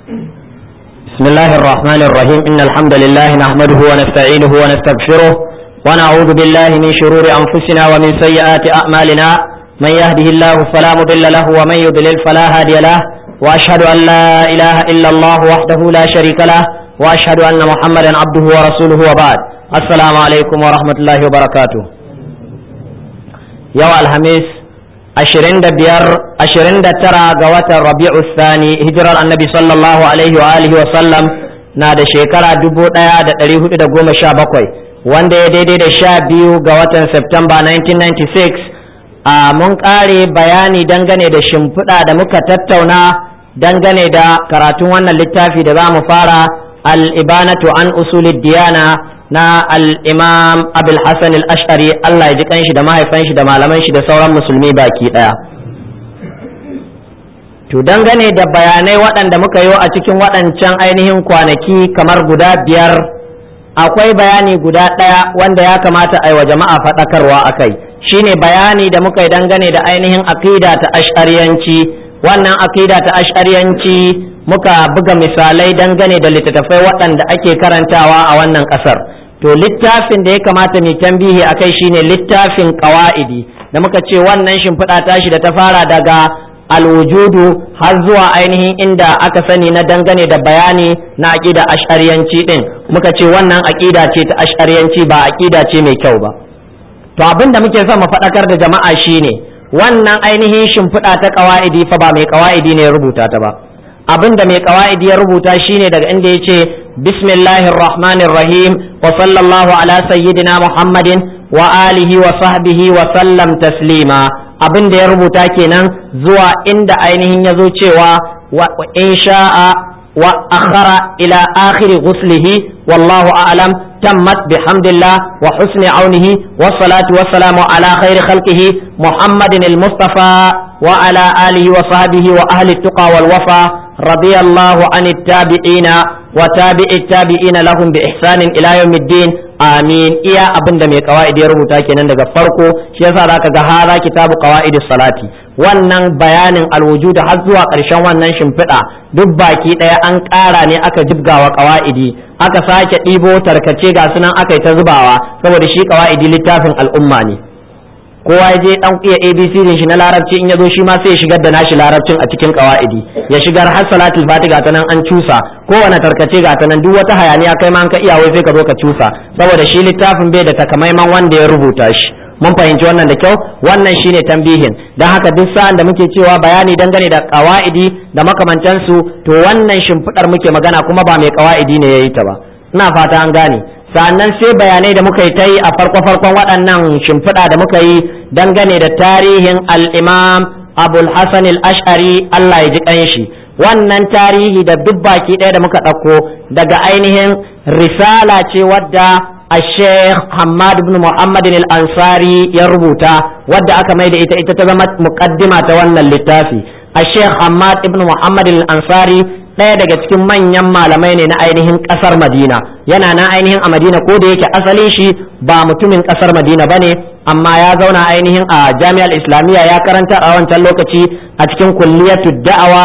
بسم الله الرحمن الرحيم إن الحمد لله نحمده ونستعينه ونستغفره ونعوذ بالله من شرور أنفسنا ومن سيئات أعمالنا من يهده الله فلا مضل له ومن يضلل فلا هادي له وأشهد أن لا إله إلا الله وحده لا شريك له وأشهد أن محمدا عبده ورسوله وبعد السلام عليكم ورحمة الله وبركاته يوم الخميس ashirin da biyar ashirin da tara ga watan rabi'u sani hijirar annabi sallallahu alaihi wa alihi wa sallam na da shekara dubu ɗaya da ɗari hudu da goma sha bakwai wanda ya daidai da sha biyu ga watan september 1996 a mun ƙare bayani dangane da shimfiɗa da muka tattauna dangane da karatun wannan littafi da za mu fara al-ibanatu an usulid diyana na al'imam abul hassan al'ashari Allah ya ji kanshi da mahaifan shi da malaman shi da sauran musulmi baki ɗaya. To dangane da bayanai waɗanda muka yi a cikin waɗancan ainihin kwanaki kamar guda biyar akwai bayani guda ɗaya wanda ya kamata a yi wa jama'a faɗakarwa a kai shine bayani da muka yi dangane da ainihin aƙida ta ash'ariyanci wannan aƙida ta ash'ariyanci muka buga misalai dangane da littattafai waɗanda ake karantawa a wannan ƙasar to littafin da ya kamata mai tambihi a kai shine littafin ƙawa'idi da muka ce wannan shimfiɗa tashi da ta fara daga alwujudu har zuwa ainihin inda aka sani na dangane da bayani na aƙida ash'ariyanci ɗin muka ce wannan aƙida ce ta ash'ariyanci ba aƙida ce mai kyau ba to abin da muke son mu faɗakar da jama'a shine wannan ainihin shimfiɗa ta ƙawa'idi fa ba mai ƙawa'idi ne ya rubuta ta ba abin da mai ƙawa'idi ya rubuta shine daga inda ya ce bismillahir rahmanir rahim wa sallallahu ala sayyidina muhammadin wa alihi wa sahbihi wa sallam taslima abin da ya rubuta kenan zuwa inda ainihin ya zo cewa wa in sha'a wa akhara ila akhiri ghuslihi wallahu a'lam تمت بحمد الله وحسن عونه والصلاة والسلام على خير خلقه محمد المصطفى وعلى آله وصحبه وأهل التقى والوفا رضي الله عن التابعين وتابع التابعين لهم بإحسان إلى يوم الدين آمين إيا أبن دمي قواعد يربو تاكي نندق فرقو شيسا ذاك هذا كتاب قواعد الصلاة wannan bayanin alwujuda har zuwa ƙarshen wannan shimfiɗa duk baki ɗaya an ƙara ne aka jibgawa ƙawa'idi aka sake ɗibo tarkace ga sunan aka yi ta zubawa saboda shi ƙawa'idi littafin al'umma ne kowa ya je dan iya abc din shi na larabci in ya zo shi ma sai ya shigar da nashi larabcin a cikin ƙawa'idi ya shigar har salatul fatiha ta nan an cusa kowane tarkace ga ta nan duk wata hayaniya kai ma an ka iya wai sai ka zo ka cusa saboda shi littafin bai da takamaiman wanda ya rubuta shi mun fahimci wannan da kyau wannan shine tambihin don haka duk sa'an da muke cewa bayani dangane da kawaidi da makamantansu to wannan shimfiɗar muke magana kuma ba mai kawaidi ne ya yi ta ba ina fata an gane sannan sai bayanai da muka yi ta yi a farko farkon waɗannan shimfiɗa da muka yi dangane da tarihin al-imam abul hasan al-ash'ari Allah ya ji kanshi wannan tarihi da duk baki ɗaya da muka ɗauko daga ainihin risala ce wadda الشيخ حماد بن محمد الأنصاري يربوتا ودى أكا ميدا إتا إتا تزمت مقدمة تولى اللتافي الشيخ حماد بن محمد الأنصاري ɗaya daga cikin manyan malamai ne na ainihin ƙasar madina yana na ainihin a madina ko da yake asalin shi ba mutumin ƙasar madina ba ne amma ya zauna ainihin a jami'ar islamiyya ya karanta a wancan lokaci a cikin kulliyatu da'awa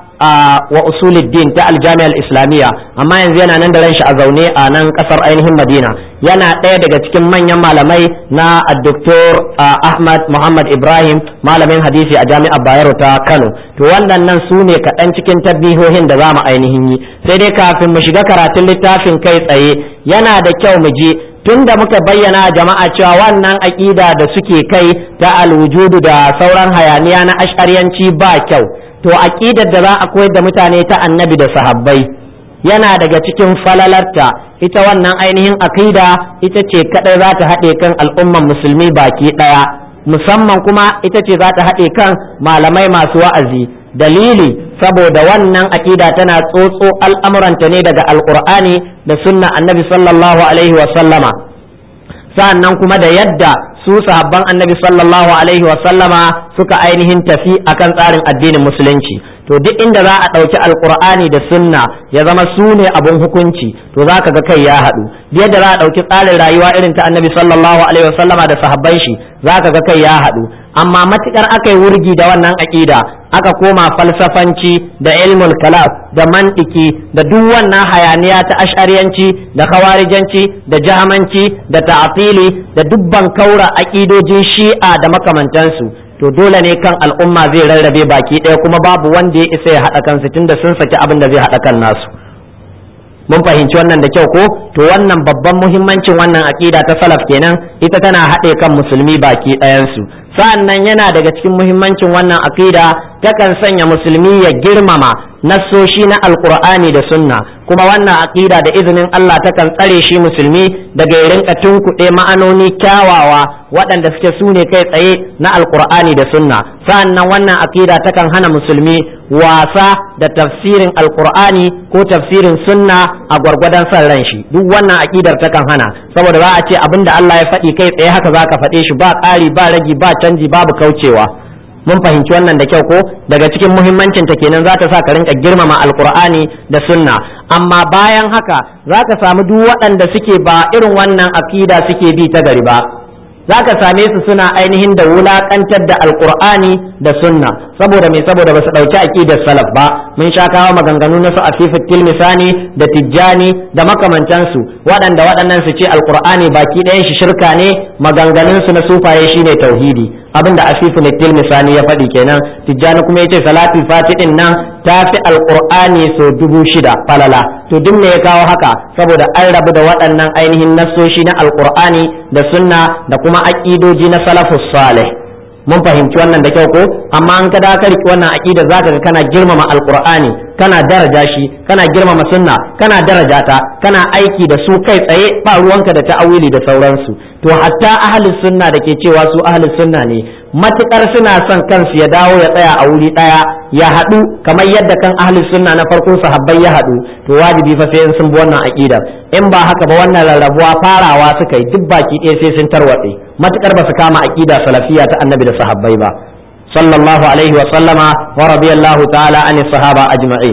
wa usuluddin ta aljami'ar islamiyya amma yanzu yana nan da ran shi a zaune a nan kasar ainihin madina yana ɗaya daga cikin manyan malamai na doktor ahmad muhammad ibrahim malamin hadisi a jami'ar bayero ta kano to wannan nan su ne kaɗan cikin tabbihohin da za mu ainihin yi sai dai kafin mu shiga karatun littafin kai tsaye yana da kyau mu je tun da muka bayyana jama'a cewa wannan aƙida da suke kai ta alwujudu da sauran hayaniya na ashariyanci ba kyau to aqidar da za a koyar da mutane ta annabi da sahabbai yana daga cikin falalarta ita wannan ainihin aqida ita ce kadai za ta haɗe kan al'umman musulmi baki ɗaya musamman kuma ita ce za ta haɗe kan malamai masu wa'azi dalili saboda wannan aqida tana tsotso al'amuranta ne daga alqur'ani da sunna annabi sallallahu alaihi wa sallama sa'annan kuma da yadda su sahabban annabi sallallahu alaihi wa sallama suka ainihin tafi akan tsarin addinin musulunci to duk inda za a ɗauki alkur'ani da sunna ya zama su ne abin hukunci to za ka ga kai ya haɗu yadda za a ɗauki tsarin rayuwa irin ta annabi sallallahu alaihi wa sallama da sahabban shi za ka ga kai ya haɗu amma matukar aka yi wurgi da wannan aƙida aka koma falsafanci da ilmul kalam da mantiki da duk wannan hayaniya ta ashariyanci da khawarijanci da jahamanci da ta'atili da dubban kaura aƙidojin shi'a da makamantansu to dole ne kan al'umma zai rarrabe baki ɗaya kuma babu wanda ya isa ya haɗa kansu tunda sun saki abin da zai haɗa kan nasu mun fahimci wannan da kyau ko to wannan babban muhimmancin wannan aƙida ta salaf kenan ita tana haɗe kan musulmi baki ɗayansu sa'an nan yana daga cikin muhimmancin wannan aƙida takan sanya musulmi ya girmama nassoshi na alkur'ani da sunna kuma wannan aƙida da izinin Allah takan tsare shi musulmi daga ya rinka tunkuɗe ma'anoni kyawawa waɗanda suke su ne kai tsaye na alkur'ani da sunna sa'an nan wannan aƙida takan hana musulmi wasa da tafsirin alkur'ani ko tafsirin sunna a gwargwadon son ran shi duk wannan aƙidar takan hana saboda za a ce abin da Allah ya faɗi kai tsaye haka za ka faɗe shi ba ƙari ba ragi ba canji babu kaucewa mun fahimci wannan da kyau ko daga cikin muhimmancin ta kenan za ta sa ka rinka girmama alkur'ani da sunna amma bayan haka za ka samu duk waɗanda suke ba irin wannan akida suke bi ta gari ba za ka same su suna ainihin da wulaƙantar da alkur'ani da sunna saboda me saboda ba su ɗauki aƙidar salaf ba mun sha kawo maganganu na su afifin tilmisani da tijjani da makamantansu waɗanda waɗannan su ce alkur'ani baki ɗayan shi shirka ne maganganunsu na sufaye shine tauhidi abinda asifu ne tilmisani ya faɗi kenan tijjani kuma yace salati fatidin nan ta fi alqur'ani so dubu shida falala to duk me ya kawo haka saboda an rabu da waɗannan ainihin nassoshi na alqur'ani da sunna da kuma aqidoji na salafus salih mun fahimci wannan da kyau ko amma an ka ka riki wannan aqida zaka ga kana girmama alqur'ani kana daraja shi kana girmama sunna kana daraja ta kana aiki da su kai tsaye ba ruwanka da ta'awili da sauransu to hatta ahlus sunna da ke cewa su ahlus sunna ne matukar suna son kansu ya dawo ya tsaya a wuri daya ya haɗu kamar yadda kan ahlus sunna na farko sahabbai ya haɗu to wajibi fa sai sun bi wannan aqidar in ba haka ba wannan rarrabuwa farawa suka yi duk baki ɗaya sai sun tarwatse matukar ba su kama aqida salafiya ta annabi da sahabbai ba sallallahu alaihi wa sallama wa radiyallahu ta'ala an sahaba ajma'in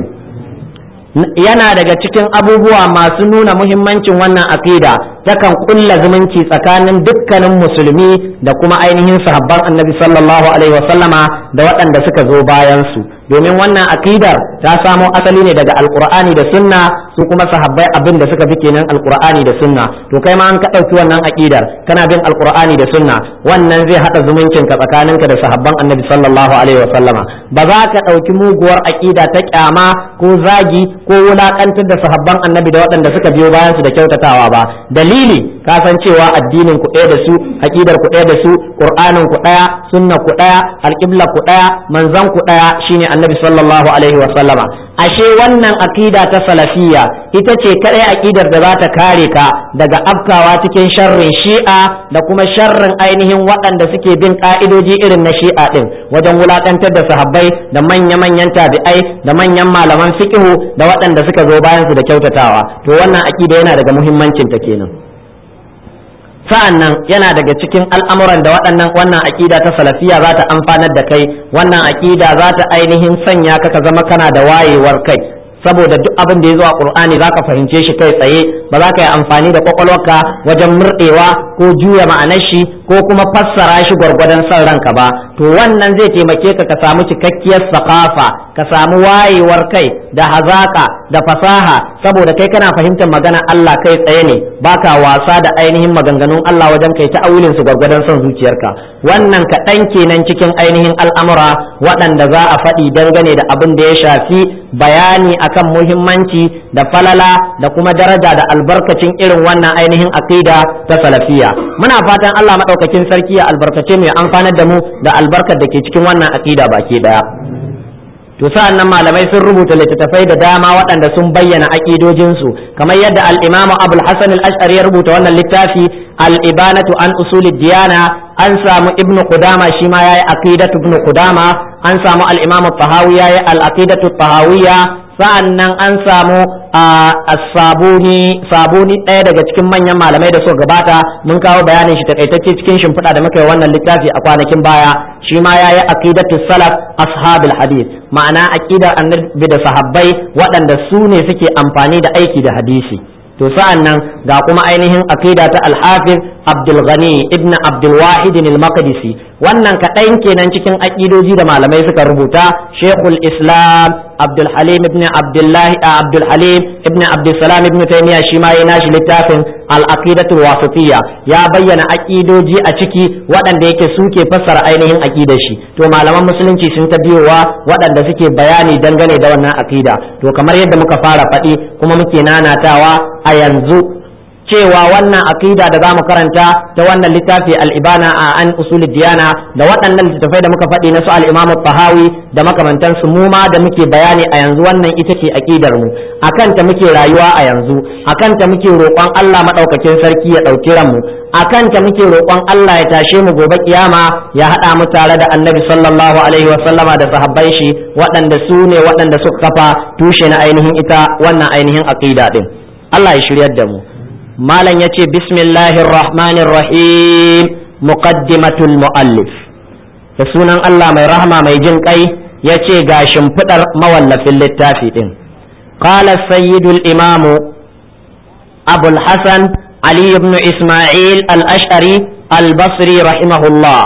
yana daga cikin abubuwa masu nuna muhimmancin wannan aqida takan kulla zumunci tsakanin dukkanin musulmi da kuma ainihin sahabban annabi sallallahu alaihi wasallama da waɗanda suka zo bayan su domin wannan aqidar ta samo asali ne daga alqur'ani da sunna su kuma sahabbai abin da suka fi kenan alqur'ani da sunna to kai ma an ka ɗauki wannan aqidar kana bin alqur'ani da sunna wannan zai haɗa zumuncin ka tsakaninka da sahabban annabi sallallahu alaihi wasallama ba za ka ɗauki muguwar aqida ta kyama ko zagi ko wulakantar da sahabban annabi da waɗanda suka biyo bayan su da kyautatawa ba dalili ka san cewa addinin ku ɗaya da su aqidar ku ɗaya da su qur'anin ku ɗaya sunna ku ɗaya alqibla ku ɗaya manzon ku ɗaya shine annabi sallallahu alaihi wa sallama ashe wannan aqida ta salafiyya ita ce kadai aqidar da za ta kare ka daga afkawa cikin sharrin shi'a da kuma sharrin ainihin waɗanda suke bin ka'idoji irin na shi'a din wajen wulakantar da sahabbai da manya-manyan tabi'ai da manyan malaman fiqhu da waɗanda suka zo bayan su da kyautatawa to wannan aqida yana daga muhimmancin ta kenan sa'an nan yana daga cikin al'amuran da waɗannan wannan aƙida ta salafiya za ta amfanar da kai wannan aƙida za ta ainihin sanya ka ka zama kana da wayewar kai saboda duk abin da ya zo a ƙur'ani za ka fahimce shi kai tsaye ba za ka yi amfani da kwakwalwarka wajen murɗewa ko juya ma'anar shi ko kuma fassara shi gwargwadon son ranka ba to wannan zai taimake ka ka samu cikakkiyar sakafa ka samu wayewar kai da hazaka da fasaha saboda kai kana fahimtar magana Allah kai tsaye ne baka wasa da ainihin maganganun Allah wajen kai ta aulin su gwargwadon son zuciyarka wannan kaɗan kenan cikin ainihin al'amura waɗanda za a faɗi dangane da abin da ya shafi bayani akan muhimmanci da falala da kuma daraja da albarkacin irin wannan ainihin aqida ta salafiya muna fatan Allah madaukakin sarki ya albarkace mu ya amfanar da mu da albarkar da ke cikin wannan aqida baki daya to sa'an nan malamai sun rubuta littattafai da dama waɗanda sun bayyana aƙidojinsu kamar yadda al-imamu abul hasan al-ash'ari ya rubuta wannan littafi al-ibanatu an usuli diyana an samu ibnu qudama shi ma yayi aqidatu ibnu qudama an samu al-imamu tahawi yayi al-aqidatu tahawiyya sa'an nan an samu sabuni sabuni ɗaya daga cikin manyan malamai da suka gabata mun kawo bayanin shi takaitacce cikin shimfiɗa da muka yi wannan littafi a kwanakin baya shi ma yayi aqidatu salaf ashabul hadith ma'ana aqidar annabi da sahabbai waɗanda su ne suke amfani da aiki da hadisi to sa'an nan ga kuma ainihin aqida ta al-hafiz Abdul Ghani ibn Abdul Wahid al-Maqdisi wannan kaɗan kenan cikin aƙidoji da malamai suka rubuta shekul islam abdul halim ibn abdullah abdul halim ibn abdulsalam ibn taymiya shi ma yana shi littafin al aqidatul wasitiyya ya bayyana aƙidoji a ciki waɗanda yake suke fassara ainihin aƙidar shi to malaman musulunci sun ta biyowa waɗanda suke bayani dangane da wannan aƙida to kamar yadda muka fara faɗi kuma muke nanatawa a yanzu cewa wannan aqida da zamu karanta ta wannan littafi al-ibana a an usulid diyana da waɗannan littattafai da muka faɗi na su al-imam tahawi da makamantan su mu ma da muke bayani a yanzu wannan ita ce aqidar mu akan ta muke rayuwa a yanzu akan ta muke roƙon Allah madaukakin sarki ya ɗauki ranmu akan ta muke roƙon Allah ya tashe mu gobe kiyama ya haɗa mu tare da annabi sallallahu alaihi wa sallama da sahabban shi waɗanda su ne waɗanda suka kafa tushe na ainihin ita wannan ainihin aqida din Allah ya shiryar da mu malam ya ce bismillahir rahmanir rahim muqaddimatul muallif da sunan Allah mai rahama mai jin kai ya ce ga shimfiɗar mawallafin littafi ɗin qala sayyidul imamu abul hasan ali ibn isma'il al-ash'ari al-basri rahimahullah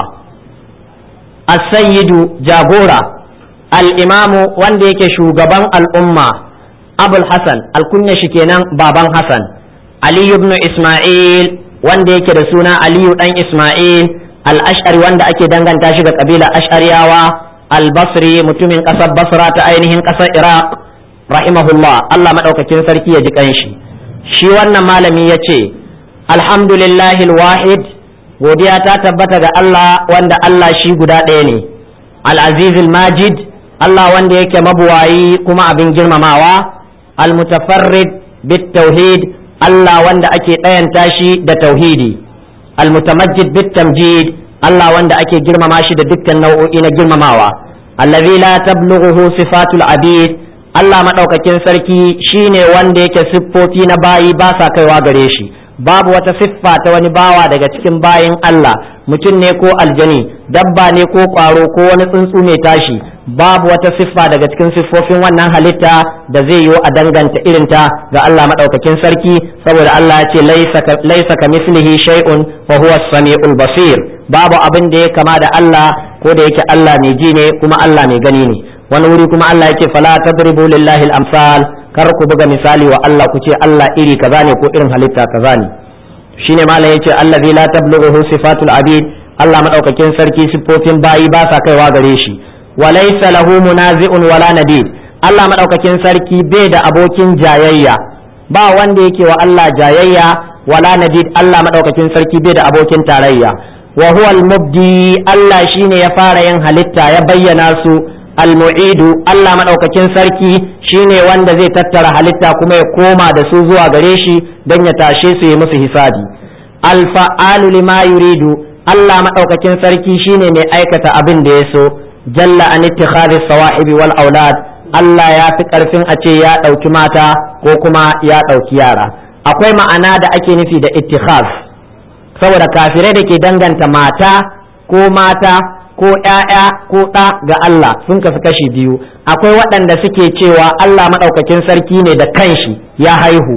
as-sayyidu jagora al-imamu wanda yake shugaban al'umma abul hasan alkunya shi kenan baban hasan aliyu ibn isma'il wanda yake da suna aliyu dan isma'il al-ash'ari wanda ake danganta shi ga kabila ash'ariyawa al-basri mutumin kasar basra ta ainihin kasar iraq rahimahullah Allah madaukakin sarki ya ji kanshi shi wannan malami ya ce alhamdulillahi al-wahid godiya ta tabbata ga Allah wanda Allah shi guda ɗaya ne al-aziz al-majid Allah wanda yake mabuwayi kuma abin girmamawa al-mutafarrid bit tauhid Allah wanda ake ɗayanta shi da tauhidi almutamajjid bit tamjid Allah wanda ake girmama shi da dukkan nau'o'i na girmamawa allazi la tablughuhu sifatul abid Allah madaukakin sarki shine wanda yake siffofi na bayi ba sa kaiwa gare shi babu wata siffa ta wani bawa daga cikin bayin Allah mutum ne ko aljani dabba ne ko ƙwaro ko wani tsuntsu ne tashi babu wata siffa daga cikin siffofin wannan halitta da zai yiwu a danganta irinta ga Allah maɗaukakin sarki saboda Allah ya ce laisa ka mislihi shay'un wa huwa samiul basir babu abin da ya kama da Allah ko da yake Allah mai ji ne kuma Allah mai gani ne wani wuri kuma Allah yake fala tadribu lillahi al-amsal kar ku buga misali wa Allah ku ce Allah iri kaza ne ko irin halitta kaza ne shine malam yace allazi la tablughu sifatul abid Allah madaukakin sarki siffofin bayi ba sa kaiwa gare shi وليس له منازع ولا نديد Allah madaukakin sarki bai da abokin jayayya ba wanda yake wa Allah jayayya wala nadid Allah madaukakin sarki bai da abokin tarayya wa huwa al-mubdi Allah shine ya fara yin halitta ya bayyana su al-mu'idu Allah madaukakin sarki shine wanda zai tattara halitta kuma ya koma da su zuwa gare shi don ya tashe su yi musu hisabi al-fa'alu lima yuridu Allah madaukakin sarki shine mai aikata abin da ya so jalla an ittikhadhi sawahibi wal aulad Allah ya fi karfin a ce ya ɗauki mata ko kuma ya ɗauki yara akwai ma'ana da ake nufi da ittikhaz saboda kafirai da ke danganta mata ko mata ko ‘ya'ya ko ɗa ga Allah sun kasu kashi biyu akwai waɗanda suke cewa Allah maɗaukakin sarki ne da kanshi ya haihu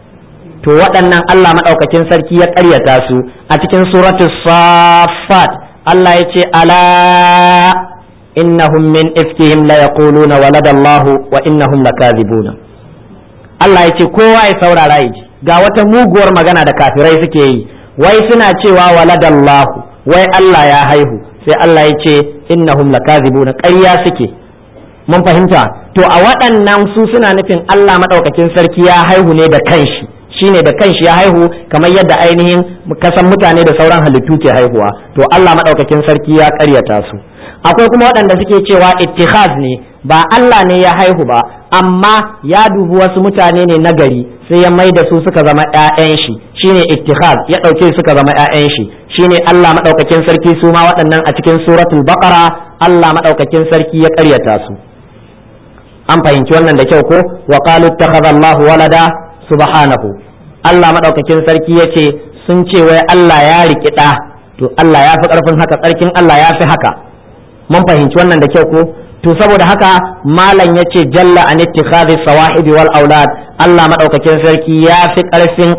to waɗannan Allah maɗaukakin sarki ya ƙaryata su a cikin suratul safat Allah ya ce ala innahum min ifkihim la yaquluna walada Allah wa innahum lakazibuna Allah ya ce kowa ya saurara ya ji ga wata muguwar magana da kafirai suke yi wai suna cewa walada Allah wai Allah ya haihu sai Allah ya ce innahum lakazibuna ƙarya suke mun fahimta to a waɗannan su suna nufin Allah madaukakin sarki ya haihu ne da kanshi shine da kanshi ya haihu kamar yadda ainihin kasan mutane da sauran halittu ke haihuwa to Allah madaukakin sarki ya ƙaryata su akwai kuma waɗanda suke cewa ittikhaz ne ba Allah ne ya haihu ba amma ya dubi wasu mutane ne na gari sai ya mai da su suka zama ƴaƴan shi shine ittikhaz ya ɗauke suka zama ƴaƴan shi shine Allah madaukakin sarki su ma waɗannan a cikin suratul baqara Allah madaukakin sarki ya ƙaryata su an fahimci wannan da kyau ko wa qalu ittakhadha Allahu walada subhanahu Allah madaukakin sarki yace sun ce wai Allah ya riki ɗa to Allah ya fi ƙarfin haka tsarkin Allah ya fi haka mun fahimci wannan da kyau ko to saboda haka malam ya ce jalla an ittikhadhi sawahibi wal aulad Allah madaukakin sarki ya fi karfin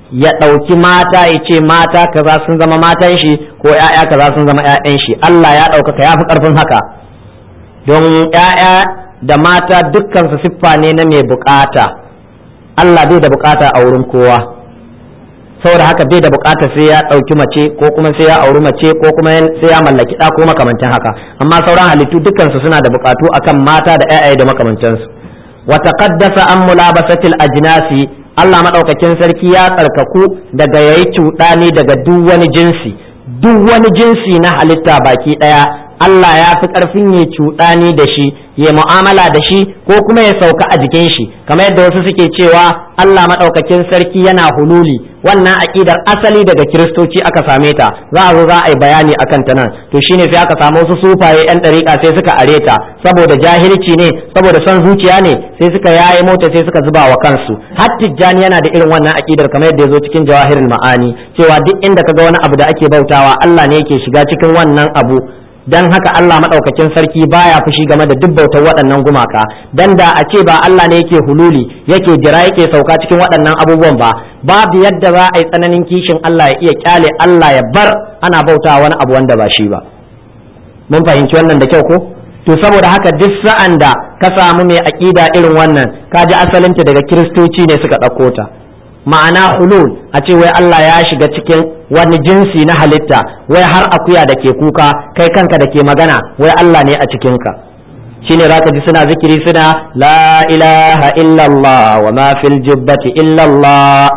ya ɗauki mata ya ce mata kaza sun zama matan shi ko ‘ya'ya kaza sun zama ‘ya'yan shi Allah ya ɗaukaka ya fi ƙarfin haka don ‘ya'ya da mata dukkan su siffa ne na mai bukata Allah bai da bukata a wurin kowa saboda haka bai da bukata sai ya ɗauki mace ko kuma sai ya auri mace ko kuma sai ya mallaki ɗa ko makamantan haka amma sauran halittu dukkan su suna da bukatu akan mata da ‘ya'ya da makamantansu wa taqaddasa an mulabasatil ajnasi Allah maɗaukakin sarki ya tsarkaku daga yayi cuɗani daga duk wani jinsi duk wani jinsi na halitta baki ɗaya Allah ya fi ƙarfin ya cuɗani da shi ya mu'amala da shi ko kuma ya sauka a jikin shi kamar yadda wasu suke cewa Allah maɗaukakin sarki yana hululi wannan aƙidar asali daga kiristoci aka same ta za a zo za a yi bayani akan ta nan to shine sai aka samu wasu sufaye yan ɗariƙa sai suka are ta saboda jahilci ne saboda son zuciya ne sai suka yaye mota sai suka zuba wa kansu har tijjani yana da irin wannan aƙidar kamar yadda ya zo cikin jawahirul ma'ani cewa duk inda kaga wani abu da ake bautawa Allah ne yake shiga cikin wannan abu dan haka Allah madaukakin sarki baya fushi game da duk bautar waɗannan gumaka dan da a ce ba Allah ne yake hululi yake jira yake sauka cikin waɗannan abubuwan ba babu yadda za a yi tsananin kishin Allah ya iya kyale Allah ya bar ana bauta wani abu wanda ba shi ba mun fahimci wannan da kyau ko to saboda haka duk sa'an da ka samu mai aƙida irin wannan ka ji asalinta daga kiristoci ne suka ɗauko ta ma'ana hulul a ce wai Allah ya shiga cikin wani jinsi na halitta wai har akuya da ke kuka kai kanka da ke magana wai Allah ne a cikinka shine zaka ji suna zikiri suna la ilaha illallah wa ma fil jubbati illallah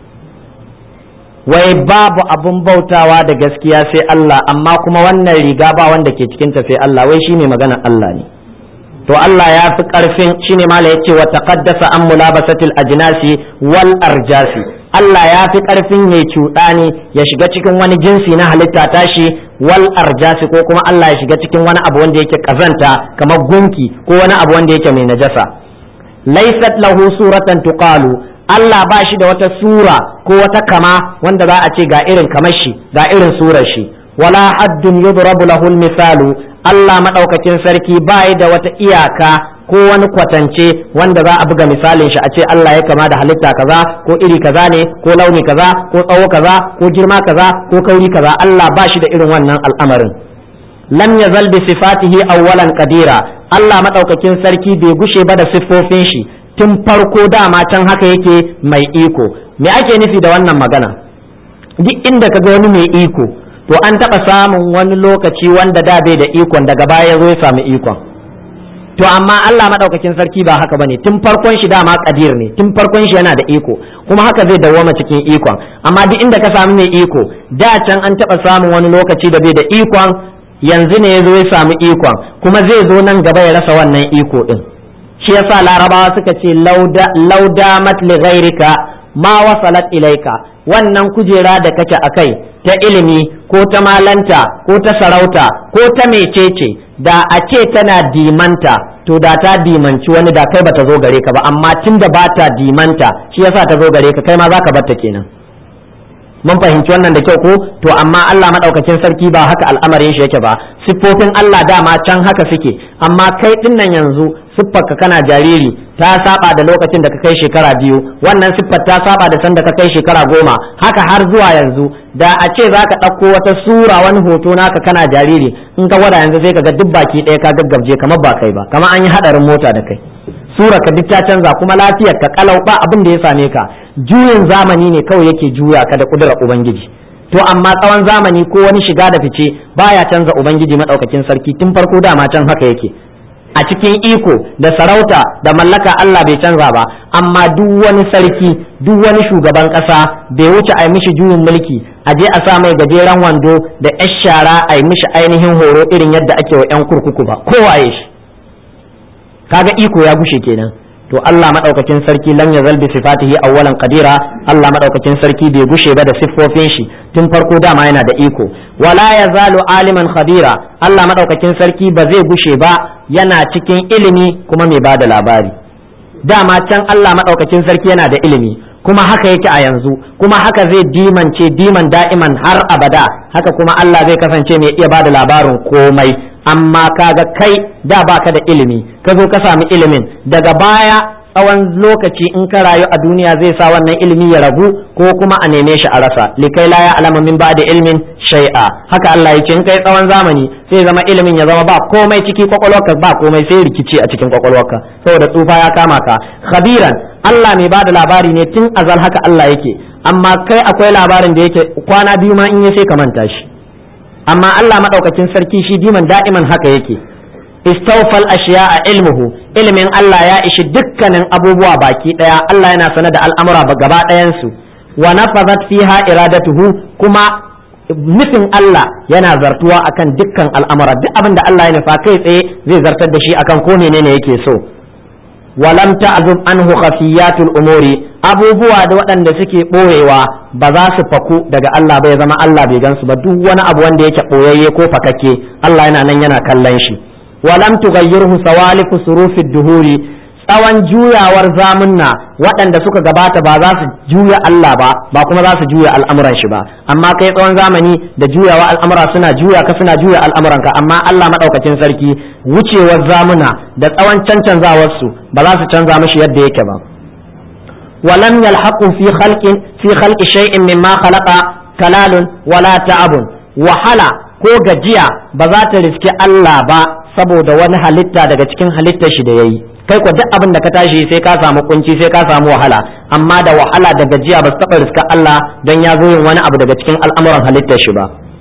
wai babu abun bautawa da gaskiya sai Allah amma kuma wannan riga ba wanda ke cikinta sai Allah wai shine magana Allah ne to Allah ya fi ƙarfin shine mala yace wa taqaddasa an mulabasatil ajnasi wal arjasi Allah ya fi ƙarfin ya cuɗani ya shiga cikin wani jinsi na halitta tashi wal arjasi ko kuma Allah ya shiga cikin wani abu wanda yake kazanta kamar gunki ko wani abu wanda yake mai najasa laysat lahu suratan tuqalu Allah ba shi da wata sura ko wata kama wanda za a ce ga irin kamar shi ga irin surar shi wala haddun yudrabu lahu misalu Allah maɗaukakin sarki ba da wata iyaka ko wani kwatance wanda za a buga misalin shi a ce Allah ya kama da halitta kaza ko iri kaza ne ko launi kaza ko tsawo kaza ko girma kaza ko kauri kaza Allah ba shi da irin wannan al'amarin lam yazal bi sifatihi awwalan qadira Allah maɗaukakin sarki bai gushe ba da siffofin shi tun farko dama can haka yake mai iko me ake nufi da wannan magana duk inda kaga wani mai iko to an taɓa samun wani lokaci wanda da bai da ikon daga baya ya zo ya samu ikon to amma Allah madaukakin sarki ba haka bane tun farkon shi dama kadir ne tun farkon shi yana da iko kuma haka zai dawwama cikin ikon amma duk inda ka samu mai iko da can an taɓa samun wani lokaci da bai da ikon yanzu ne ya zo ya samu ikon kuma zai zo nan gaba ya rasa wannan iko din shi yasa larabawa suka ce lauda mat li ghairika ma wasalat ilaika wannan kujera da kake akai ta ilimi ko ta malanta ko ta sarauta ko ta mecece da a ce tana dimanta to da ta dimanci wani da kai bata zo gare ka ba amma tun da ba ta dimanta shi yasa ta zo gare ka kai ma za ka batta kenan mun fahimci wannan da kyau ko to amma Allah madaukakin sarki ba haka al'amarin shi yake ba siffofin Allah dama can haka suke amma kai dinnan yanzu siffarka kana jariri ta saba da lokacin da ka kai shekara biyu wannan siffar ta saba da sanda ka kai shekara goma haka har zuwa yanzu da a ce za ka ɗauko wata sura wani hoto naka kana jariri in ka gwada yanzu sai ka ga duk baki ɗaya ka gaggabje kamar ba kai ba kamar an yi haɗarin mota da kai sura ka duk ta canza kuma lafiyar ka kalau ba abin da ya same ka juyin zamani ne kawai yake juya ka da kudurar ubangiji to amma tsawon zamani ko wani shiga da fice baya canza ubangiji madaukakin sarki tun farko dama can haka yake a cikin iko da sarauta da mallaka Allah bai canza ba amma duk wani sarki duk wani shugaban ƙasa bai wuce a yi mishi juyin mulki a je a sa mai gajeren wando da yar shara a yi mishi ainihin horo irin yadda ake wa 'yan kurkuku ba kowaye shi kaga iko ya gushe kenan to Allah madaukakin sarki lam yazal bi sifatihi awwalan qadira Allah madaukakin sarki bai gushe ba da siffofin shi tun farko dama yana da iko wala yazalu aliman khadira Allah madaukakin sarki ba zai gushe ba yana cikin ilimi kuma mai bada labari dama can Allah madaukakin sarki yana da ilimi kuma haka yake a yanzu kuma haka zai dimance diman da'iman har abada haka kuma Allah zai kasance mai iya bada labarin komai amma kaga kai da baka da ilimi ka zo ka sami ilimin daga baya tsawon lokaci in ka rayu a duniya zai sa wannan ilimi ya ragu ko kuma a neme shi a rasa likai la ya alama min ba'da ilmin shay'a haka Allah ya ce in kai tsawon zamani sai zama ilimin ya zama ba komai ciki kwakwalwarka ba komai sai rikici a cikin kwakwalwarka saboda tsufa ya kama ka khabiran Allah mai bada labari ne tun azal haka Allah yake amma kai akwai labarin da yake kwana biyu ma in ya sai ka manta shi amma Allah madaukakin sarki shi diman da'iman haka yake istawfal ashiya a ilmuhu ilimin Allah ya ishi dukkanin abubuwa baki daya Allah yana sanar da al'amura gaba ɗayan su wa nafazat fiha iradatuhu kuma nufin Allah yana zartuwa akan dukkan al'amura duk abin da Allah ya nufa kai tsaye zai zartar da shi akan ko menene yake so walam ta'zub anhu khafiyatul umuri abubuwa da waɗanda suke ɓoyewa ba za su faku daga Allah ba ya zama Allah bai gansu ba duk wani abu wanda yake ɓoyayye ko fakakke Allah yana nan yana kallon shi walam tughayyirhu sawalifu surufid duhuri tsawon juyawar zamunna waɗanda suka gabata ba za su juya Allah ba ba kuma za su juya al'amuran shi ba amma kai tsawon zamani da juyawa al'amura suna juya ka suna juya al'amuranka amma Allah madaukakin sarki wucewar zamuna da tsawon cancanzawar su ba za su canza mishi yadda yake ba ولم يلحقوا في خلق في خلق شيء مما خلق كلال ولا تعب وحلا ko gajiya ba za ta riski Allah ba saboda wani halitta daga cikin halittar shi da yayi kai ko duk abin da ka tashi sai ka samu kunci sai ka samu wahala amma da wahala da gajiya ba su taɓa riska Allah don ya zo yin wani abu daga cikin al'amuran halittar shi ba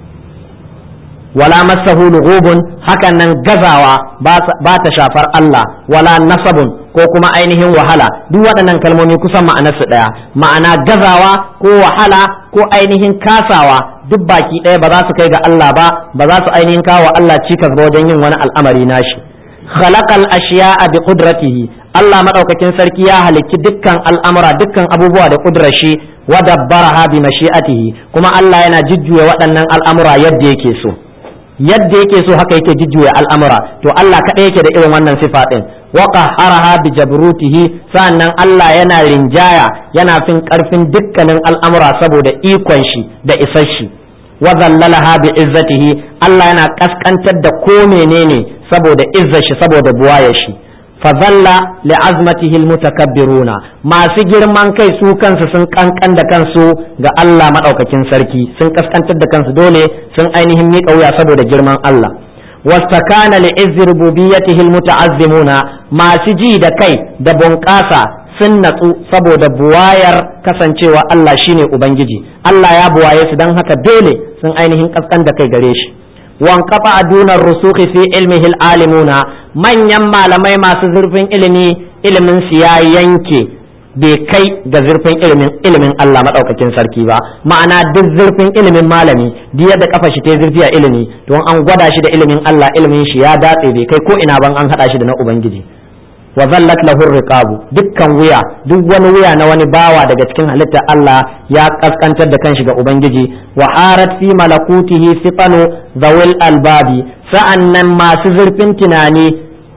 wala masahu lughubun hakan nan gazawa ba ta shafar Allah wala nasabun ko kuma ainihin wahala duk waɗannan kalmomi kusan ma'anarsu ɗaya ma'ana gazawa ko wahala ko ainihin kasawa duk baki ɗaya ba za su kai ga Allah ba ba za su ainihin kawo Allah cikas ba wajen yin wani al'amari nashi khalaqal ashiya'a bi qudratihi Allah madaukakin sarki ya halicci dukkan al'amura dukkan abubuwa da kudrar shi wa dabbaraha bi mashi'atihi kuma Allah yana jujjuya waɗannan al'amura yadda yake so yadda yake so haka yake jujjuya al'amura to Allah kaɗai yake da irin wannan sifa ɗin wa qahharaha bi jabrutihi sannan Allah yana rinjaya yana fin ƙarfin dukkanin al'amura saboda ikon shi da isar shi wa zallalaha bi izzatihi Allah yana kaskantar da ko menene saboda izzar shi saboda buwayar shi fazalla li'azmatihi almutakabbiruna masu girman kai su kansu sun kankan da kansu ga Allah madaukakin sarki sun kaskantar da kansu dole sun ainihin miƙa wuya saboda girman Allah wastakana li'izzi rububiyyatihi almuta'azzimuna masu ji da kai da bunƙasa sun natsu saboda buwayar kasancewa Allah shine ubangiji Allah ya buwaye su don haka dole sun ainihin kaskan da kai gare shi wankafa a dunar rusuhi fi ilmihi alimuna manyan malamai masu zurfin ilimi ilimin su ya yanke bai kai ga zurfin ilimin ilimin Allah madaukakin sarki ba ma'ana duk zurfin ilimin malami duk yadda kafa shi ta zurfi a ilimi don an gwada shi da ilimin Allah ilimin shi ya datse bai kai ko ina ban an hada shi da na ubangiji wa zallat lahu riqabu dukkan wuya duk wani wuya na wani bawa daga cikin halittar Allah ya kaskantar da kanshi ga ubangiji wa harat fi malakutihi sifanu zawil albabi sa'annan masu zurfin tunani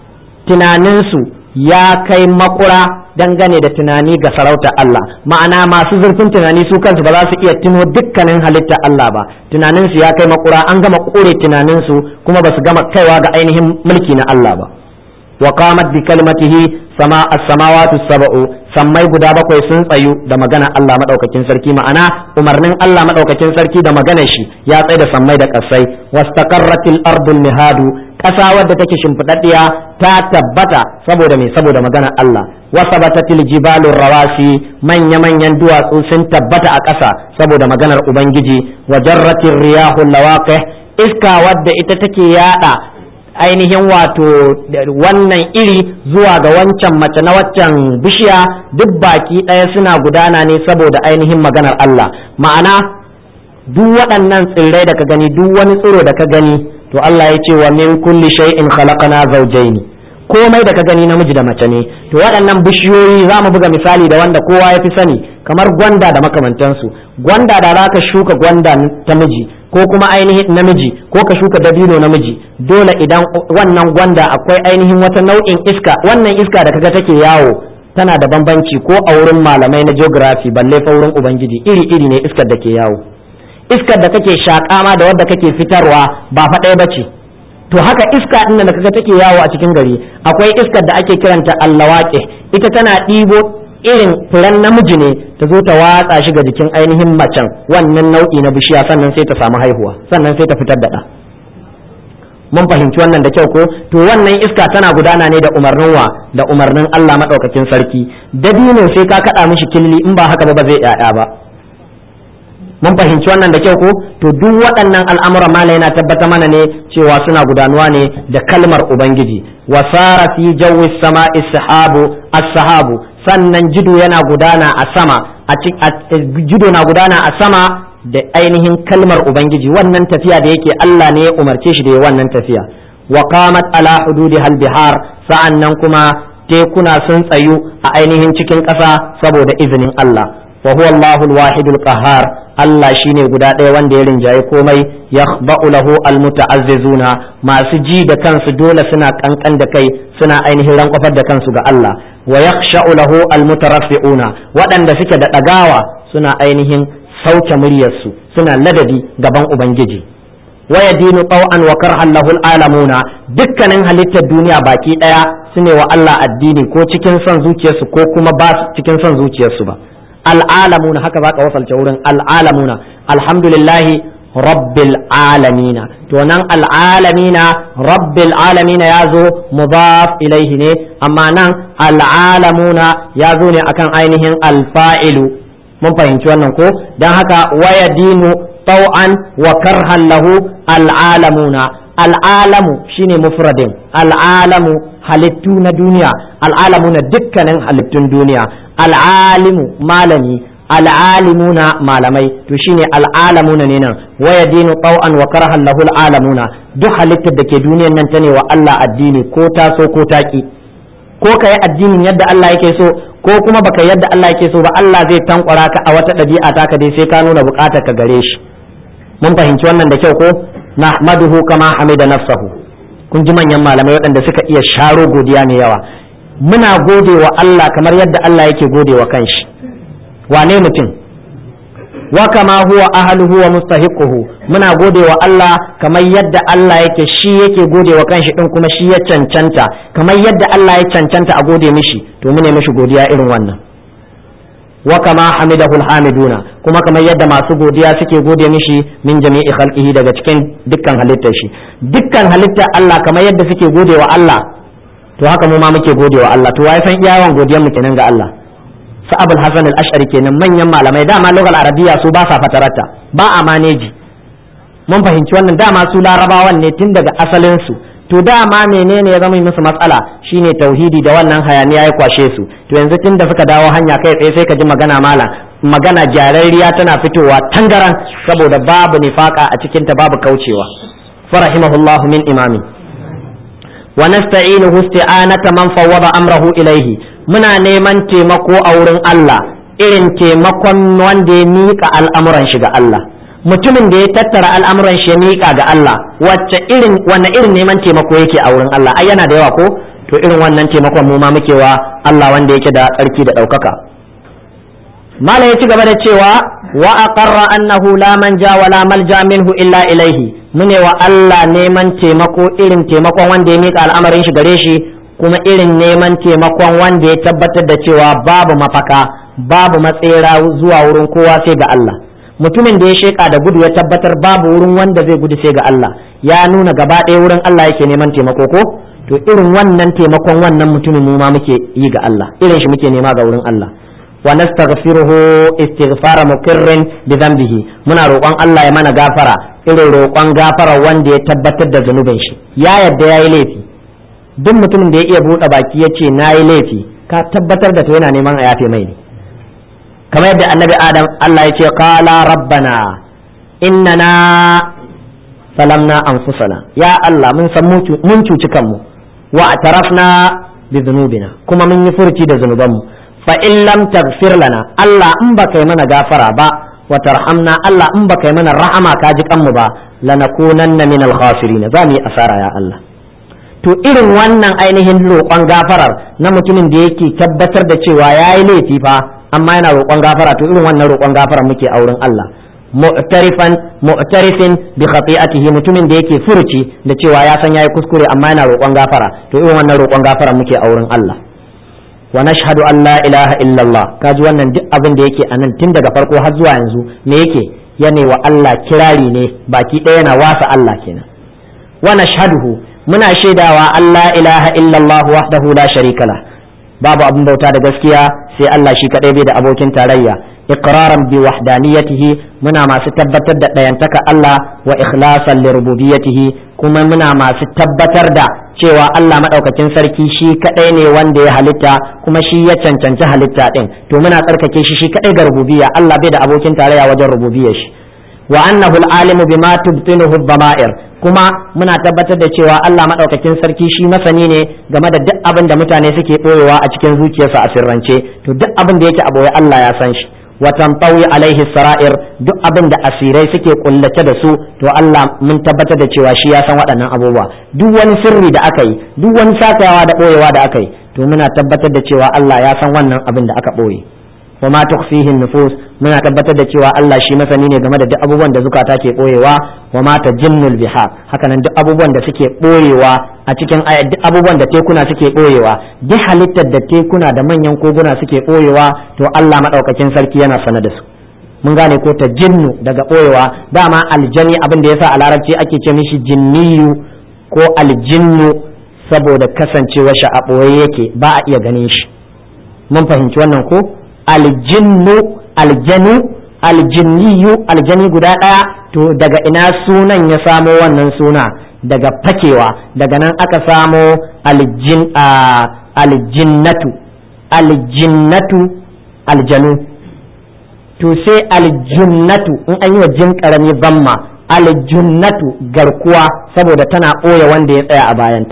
tunaninsu ya kai makura dangane da tunani ga sarauta Allah ma'ana masu zurfin tunani su kansu ba za su iya tuno dukkanin halitta Allah ba tunaninsu ya kai makura an gama kore tunaninsu kuma ba su gama kaiwa ga ainihin mulki na Allah ba wa qamat bi kalimatihi sama as-samawati sab'u sammai guda bakwai sun tsayu da magana Allah madaukakin sarki ma'ana umarnin Allah madaukakin sarki da maganar shi ya tsaye da sammai da kasai wastaqarratil ardul mihadu ƙasa wadda take shimfiɗaɗɗiya ta tabbata saboda me saboda maganar Allah wasabatatil jibalur rawasi manya manyan duwatsu sun tabbata a ƙasa saboda maganar ubangiji wa jarratir riyahul lawaqih iska wadda ita take yada ainihin wato wannan iri zuwa ga wancan mace na waccan bishiya duk baki ɗaya suna gudana ne saboda ainihin maganar Allah ma'ana duk waɗannan tsirrai da ka gani duk wani tsiro da ka gani to Allah ya ce wa min kulli shay'in khalaqana zawjayn komai da ka gani namiji da mace ne to waɗannan bishiyoyi za mu buga misali da wanda kowa ya fi sani kamar gwanda da makamantansu gwanda da za ka shuka gwanda ta miji ko kuma ainihin namiji ko ka shuka dabino namiji dole idan wannan gwanda akwai ainihin wata nau'in iska wannan iska da kaga take yawo tana da bambanci ko a wurin malamai na geography balle fa wurin ubangiji iri iri ne iskar da ke yawo iskar da kake shaƙa ma da wadda kake fitarwa ba fa ɗaya bace to haka iska din da kaga take yawo a cikin gari akwai iskar da ake kiranta allawaqi ita tana ɗibo irin furen namiji ne ta zo ta watsa shi ga jikin ainihin macen wannan nau'i na bishiya sannan sai ta samu haihuwa sannan sai ta fitar da ɗa mun fahimci wannan da kyau ko to wannan iska tana gudana ne da umarnin wa da umarnin Allah madaukakin sarki dabino sai ka kada mishi killi in ba haka ba ba zai yaya ba mun fahimci wannan da kyau ko to duk waɗannan al'amuran mala yana tabbata mana ne cewa suna gudanuwa ne da kalmar ubangiji wa sara fi jawi sama'i sahabu as-sahabu sannan jido yana gudana a sama a jido na gudana a sama da ainihin kalmar ubangiji wannan tafiya da yake Allah ne ya umarce shi da ya wannan tafiya wa qamat ala hududi hal bihar sa'annan kuma tekuna sun tsayu a ainihin cikin ƙasa saboda izinin Allah wa huwa Allahu al-wahidul qahhar Allah shine guda ɗaya wanda ya rinjaye komai yakhba'u lahu al-muta'azzizuna masu ji da kansu dole suna kankan da kai suna ainihin rankwafar da kansu ga Allah wa yakhsha'u lahu al-mutaraffi'una waɗanda suke da ɗagawa suna ainihin sauke muryarsu suna ladabi gaban ubangiji waya dinu tau'an wa karhan lahul alamuna dukkanin halittar duniya baki daya su ne wa Allah addini ko cikin son zuciyarsu ko kuma ba cikin son zuciyarsu ba al'alamuna haka zaka wasalce wurin al'alamuna alhamdulillahi rabbil alamina to nan al'alamina rabbil alamina ya zo mudaf ilaihi ne amma nan al'alamuna ya zo ne akan ainihin alfa'ilu mun fahimci wannan ko don haka waya dinu tau'an wa karhan lahu al'alamuna al'alamu shine mufradin al'alamu halittu na duniya al'alamu na dukkanin halittun duniya al'alimu malami al'alimuna malamai to shine al'alamuna ne nan waya dinu tau'an wa karhan lahu al'alamuna duk halittar da ke duniyan nan ta ne wa Allah addini ko ta so ko ta ki ko ka yi addinin yadda Allah yake so ko kuma baka yadda Allah yake so ba Allah zai tankwara ka a wata ɗabi'a taka dai sai ka nuna buƙatar ka gare shi mun fahimci wannan da kyau ko nahmaduhu kama hamida nafsahu kun ji manyan malamai waɗanda suka iya sharo godiya mai yawa muna gode wa Allah kamar yadda Allah yake gode wa kanshi wane mutum wa kama huwa ahluhu wa mustahiquhu muna gode wa Allah kamar yadda Allah yake shi yake gode wa kanshi din kuma shi ya cancanta kamar yadda Allah ya cancanta a gode mishi to mune mishi godiya irin wannan wa kama hamidahu alhamiduna kuma kamar yadda masu godiya suke gode mishi min jami'i khalqihi daga cikin dukkan halittar shi dukkan halittar Allah kamar yadda suke gode wa Allah to haka mu ma muke gode wa Allah to wai san iyawan godiyar mu kenan ga Allah sa abul hasan al-ash'ari kenan manyan malamai dama lugal arabiya su ba sa fatarata ba a maneji mun fahimci wannan dama su larabawan ne tun daga asalin su to dama menene ya zama musu matsala shine tauhidi da wannan hayaniya ya kwashe su to yanzu tun da suka dawo hanya kai tsaye sai ka ji magana mala magana jarariya tana fitowa tangaran saboda babu nifaka a cikin ta babu kaucewa farahimahullahu min imami wa nasta'inuhu isti'anata man fawwada amrahu ilaihi muna neman taimako a wurin Allah irin taimakon wanda ya miƙa al'amuran shi ga Allah mutumin da ya tattara al'amuran shi ya miƙa ga Allah wacce irin wanne irin neman taimako yake a wurin Allah ai yana da yawa ko to irin wannan taimakon mu ma muke wa Allah wanda yake da tsarki da ɗaukaka mala ya ci gaba da cewa wa aqarra annahu la manja wa la malja minhu illa ilaihi mune wa Allah neman taimako irin taimakon wanda ya miƙa al'amarin shi gare shi kuma irin neman taimakon wanda ya tabbatar da cewa babu mafaka babu matsera zuwa wurin kowa sai ga Allah mutumin da ya sheka da gudu ya tabbatar babu wurin wanda zai gudu sai ga Allah ya nuna gaba ɗaya wurin Allah yake neman taimako ko to irin wannan taimakon wannan mutumin mu ma muke yi ga Allah irin shi muke nema ga wurin Allah wa nastaghfiruhu istighfara muqirrin bi dhanbihi muna roƙon Allah ya mana gafara irin roƙon gafara wanda ya tabbatar da zanubin shi ya yadda yayi laifi duk mutumin da ya iya buɗe baki ya ce na yi laifi ka tabbatar da to yana neman a yafe mai ne kamar yadda annabi adam Allah ya ce qala rabbana innana salamna anfusana ya Allah mun san mun cuci kanmu wa atarafna bi dhunubina kuma mun yi furci da zunubanmu fa in lam taghfir lana Allah in baka yi mana gafara ba wa tarhamna Allah in baka yi mana rahama ka ji kanmu ba lanakunanna min al-khasirin za mu yi asara ya Allah to irin wannan ainihin roƙon gafarar na mutumin da yake tabbatar da cewa ya yi laifi fa amma yana roƙon gafara to irin wannan roƙon gafara muke a wurin Allah mu'tarifan mu'tarifin bi khati'atihi mutumin da yake furuci da cewa ya san yayi kuskure amma yana roƙon gafara to irin wannan roƙon gafara muke a wurin Allah wa nashhadu an la ilaha illallah kaji wannan duk abin da yake anan tun daga farko har zuwa yanzu me yake yana wa Allah kirari ne baki ɗaya yana wasa Allah kenan wa nashhaduhu muna shaidawa Allah ilaha illallah wahdahu la sharika la babu abin bauta da gaskiya sai Allah shi kadai bai da abokin tarayya iqraran bi wahdaniyatihi muna masu tabbatar da ɗayantaka Allah wa ikhlasan li rububiyyatihi kuma muna masu tabbatar da cewa Allah madaukakin sarki shi kadai ne wanda ya halitta kuma shi ya cancanci halitta din to muna tsarkake shi shi kadai ga rububiyya Allah bai da abokin tarayya wajen rububiyyar shi wa annahu al-alimu bima tubtinuhu ad-dama'ir kuma muna tabbatar da cewa Allah madaukakin sarki shi masani ne game da duk abin da mutane suke boyewa a cikin zuciyarsa a sirrance to duk abin da yake a boye Allah ya san shi wa tantawi alaihi sara'ir duk abin da asirai suke kullace da su to Allah mun tabbatar da cewa shi ya san waɗannan abubuwa duk wani sirri da aka yi duk wani sakayawa da boyewa da aka yi to muna tabbatar da cewa Allah ya san wannan abin da aka boye wa ma tukhfihi nufus muna tabbatar da cewa Allah shi masani ne game da duk abubuwan da zukata ke boyewa wa ma tajinnul bihar hakanan duk abubuwan da suke boyewa a cikin ayat duk abubuwan da tekuna suke boyewa duk halittar da tekuna da manyan koguna suke boyewa to Allah madaukakin sarki yana sana da su mun gane ko ta jinnu daga boyewa dama aljani abin da yasa a larabci ake ce mishi jinniyu ko aljinnu saboda kasancewa shi a boye yake ba a iya ganin shi mun fahimci wannan ko aljinnu aljanu aljinniyu aljani guda ɗaya to daga ina sunan ya samo wannan suna daga fakewa daga nan aka samo aljin aljinnatu aljinnatu aljanu to sai aljinnatu in an yi wa jin karami zamma aljinnatu garkuwa saboda tana ɓoye wanda ya tsaya a bayanta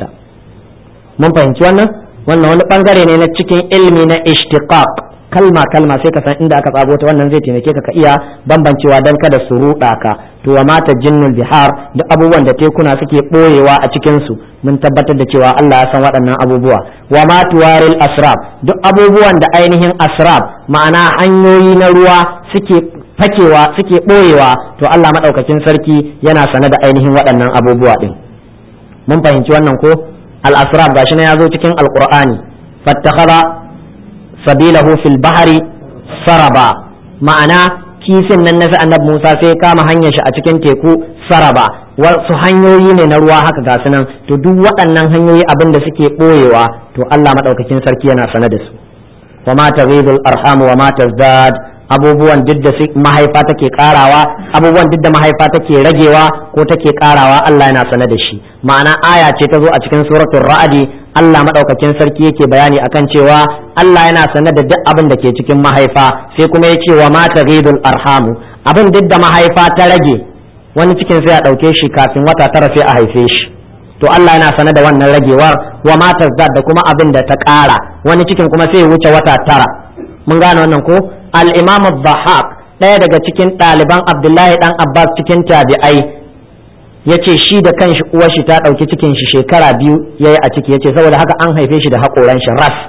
mun fahimci wannan wannan wani bangare ne na cikin ilmi na ishtiqaq kalma kalma sai ka san inda aka tsago ta wannan zai taimake ka ka iya bambancewa dan kada su ruɗa ka to wa mata jinnul bihar duk abubuwan da tekuna suke ɓoyewa a cikin su mun tabbatar da cewa Allah ya san waɗannan abubuwa wa ma tuwaril asrab duk abubuwan da ainihin asrab ma'ana hanyoyi na ruwa suke fakewa suke ɓoyewa to Allah maɗaukakin sarki yana sane da ainihin waɗannan abubuwa ɗin mun fahimci wannan ko al-asrab gashi na ya zo cikin alqur'ani fattakhadha sabilahu fil bahari saraba ma'ana kifin nan na annabi Musa sai kama hanyar shi a cikin teku saraba wasu hanyoyi ne na ruwa haka ga nan to duk waɗannan hanyoyi abin da suke ɓoyewa to Allah maɗaukakin sarki yana sane da su wa ma taghidul arham wa ma tazdad abubuwan duk da mahaifa take karawa abubuwan duk da mahaifa take ragewa ko take karawa Allah yana sane da shi ma'ana aya ce ta zo a cikin suratul ra'adi Allah madaukakin sarki yake bayani akan cewa Allah yana sane da duk abin da ke cikin mahaifa sai kuma ya ce wa ma taghidul arhamu abin duk da mahaifa ta rage wani cikin sai a dauke shi kafin wata tara sai a haife shi to Allah yana sane da wannan ragewar wa ma tazdad da kuma abin da ta kara wani cikin kuma sai ya wuce wata tara mun gane wannan ko al-imam dhahak ɗaya daga cikin ɗaliban abdullahi dan abbas cikin tabi'ai ya ce shi da kanshi uwar shi ta ɗauki cikin shi shekara biyu ya yi a ciki ya ce saboda haka an haife shi da haƙoran shi ras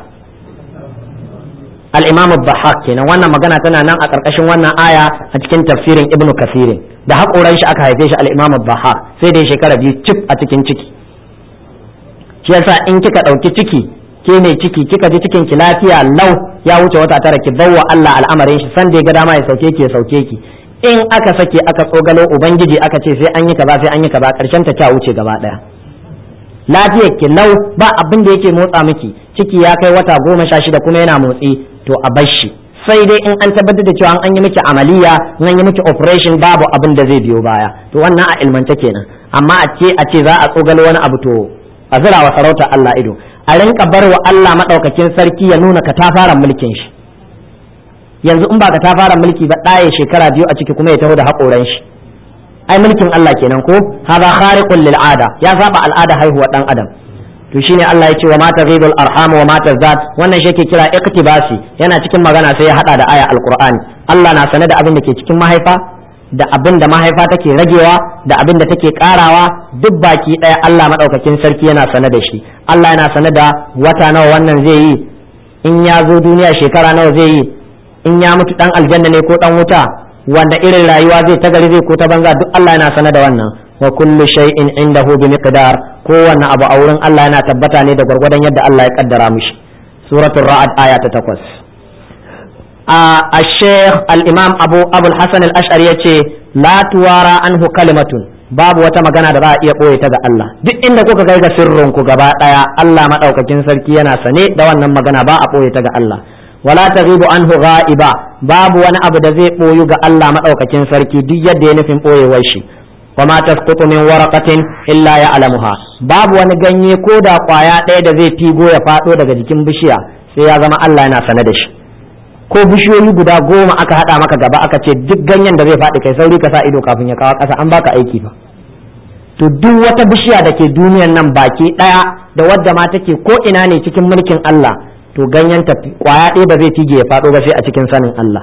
al-imam dhahak kenan wannan magana tana nan a ƙarƙashin wannan aya a cikin tafsirin ibnu kasirin da haƙoran shi aka haife shi al-imam dhahak sai da shekara biyu cif a cikin ciki shi yasa in kika ɗauki ciki ke mai ciki kika ji cikin ki lafiya lau ya wuce wata tara ki bawa Allah al'amarin shi san da ya ga dama ya sauke ki ya sauke ki in aka sake aka tsogalo ubangiji aka ce sai an yi kaza sai an yi kaza karshen ta ta wuce gaba daya lafiyar ki lau ba abin da yake motsa miki ciki ya kai wata goma sha shida kuma yana motsi to a bar shi sai dai in an tabbatar da cewa an yi miki amaliya in an yi miki operation babu abin da zai biyo baya to wannan a ilmance kenan amma a ce a ce za a tsogalo wani abu to a zira wa sarauta Allah ido a rinka bar wa Allah maɗaukakin sarki ya nuna ka ta fara mulkin shi yanzu in ba ka ta fara mulki ba ɗaya shekara biyu a ciki kuma ya taho da haƙoran shi ai mulkin Allah kenan ko hada khariqul lil ada ya saba al'ada haihuwa dan adam to shine Allah ya ce wa ma taghidul arham wa ma tazat wannan shi yake kira iktibasi yana cikin magana sai ya hada da aya alqur'ani Allah na sane da abin da ke cikin mahaifa da abin da mahaifa take ragewa da abin da take karawa duk baki ɗaya Allah maɗaukakin sarki yana sane da shi Allah yana sane da wata nawa wannan zai yi in ya zo duniya shekara nawa zai yi in ya mutu dan aljanna ne ko dan wuta wanda irin rayuwa zai ta gari zai ko ta banza duk Allah yana sane da wannan wa kullu shay'in indahu bi miqdar kowanne abu a wurin Allah yana tabbata ne da gwargwadon yadda Allah ya kaddara mishi suratul ra'ad aya ta takwas a sheikh al-imam abu abul hasan al-ash'ari yace la tuwara anhu kalimatun babu wata magana da za a iya ɓoye ta ga Allah duk inda kuka kai ga sirrin ku gaba ɗaya Allah maɗaukakin sarki yana sane da wannan magana ba a ɓoye ta ga Allah wala taghibu anhu ghaiba babu wani abu da zai ɓoyu ga Allah maɗaukakin sarki duk yadda ya nufin ɓoyewar shi wa ma tasqutu min waraqatin illa ya'lamuha babu wani ganye ko da kwaya ɗaya da zai figo ya faɗo daga jikin bishiya sai ya zama Allah yana sane da shi ko bishiyoyi guda goma aka hada maka gaba aka ce duk ganyen da zai faɗi kai sauri ka sa ido kafin ya kawo ƙasa an baka aiki fa to duk wata bishiya da ke duniyan nan baki ɗaya da wadda ma take ko ina ne cikin mulkin Allah to ganyen ta kwaya ɗaya ba zai tige ya faɗo ba sai a cikin sanin Allah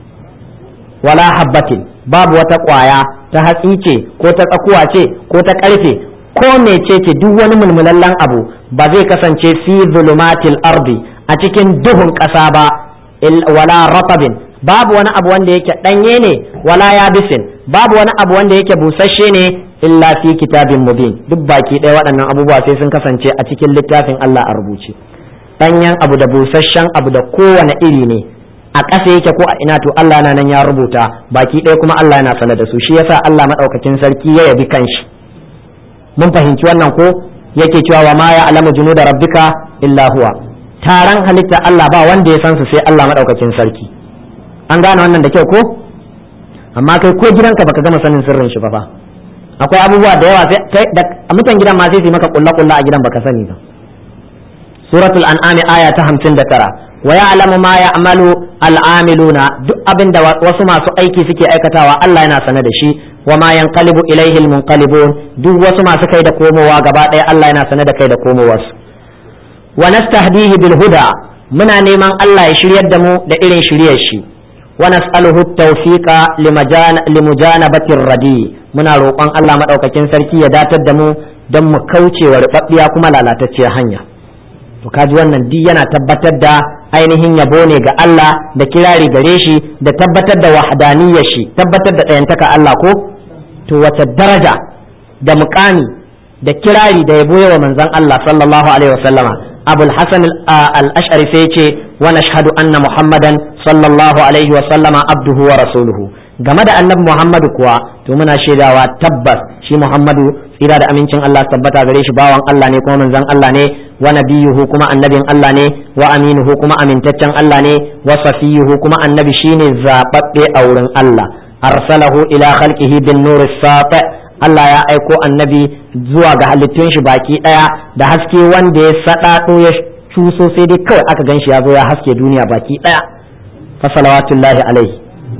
wala habbatin babu wata kwaya ta hatsi ce ko ta tsakuwa ce ko ta ƙarfe ko mece ce duk wani mulmulallen abu ba zai kasance fi zulumatil ardi a cikin duhun ƙasa ba wala ratabin babu wani abu wanda yake danye ne wala yabisin babu wani abu wanda yake busasshe ne illa fi kitabin mubin duk baki ɗaya waɗannan abubuwa sai sun kasance a cikin littafin Allah a rubuce ɗanyen abu da busasshen abu da kowane iri ne a ƙasa yake ko a ina to Allah na nan ya rubuta baki ɗaya kuma Allah yana sanar da su shi yasa Allah madaukakin sarki ya yabi kanshi mun fahimci wannan ko yake cewa wa ma ya alamu junuda rabbika illa huwa taron halitta Allah ba wanda ya san su sai Allah madaukakin sarki an gane wannan da kyau ko amma kai ko gidanka baka gama sanin sirrin shi ba fa akwai abubuwa da yawa sai da mutan gidan ma sai su maka kulla kulla a gidan baka sani ba suratul an'am aya ta 59 wa ya'lamu ma ya'malu al'amiluna duk abin da wasu masu aiki suke aikatawa Allah yana sane da shi wa ma yanqalibu ilaihi almunqalibun duk wasu masu kai da komowa gaba ɗaya Allah yana sane da kai da komowarsu wa nastahdihi bil huda muna neman Allah ya shiryar da mu da irin shiryar shi wa nas'aluhu tawfiqa limujanabatir radi muna roƙon Allah madaukakin sarki ya datar da mu don mu kauce wa rubabbiya kuma lalatacciyar hanya to kaji wannan duk yana tabbatar da ainihin yabo ne ga Allah da kirari gare shi da tabbatar da wahdaniyar shi tabbatar da ɗayantaka Allah ko to wace daraja da muƙami da kirari da yabo yawa manzon Allah sallallahu alaihi wasallama abul hasan al-ash'ari sai ce wa nashhadu anna muhammadan sallallahu alaihi wa sallama abduhu wa rasuluhu game da annabi muhammadu kuwa to muna shaidawa tabbas shi muhammadu tsira da amincin Allah tabbata gare shi bawan Allah ne kuma manzon Allah ne wa nabiyuhu kuma annabin Allah ne wa aminuhu kuma amintaccen Allah ne wa safiyuhu kuma annabi shine zababbe a wurin Allah arsalahu ila khalqihi bin nur sati Allah ya aiko annabi zuwa ga halittun shi baki daya da haske wanda ya sadado ya cuso sai dai kawai aka ganshi ya zo ya haske duniya baki daya fa salawatullahi alaihi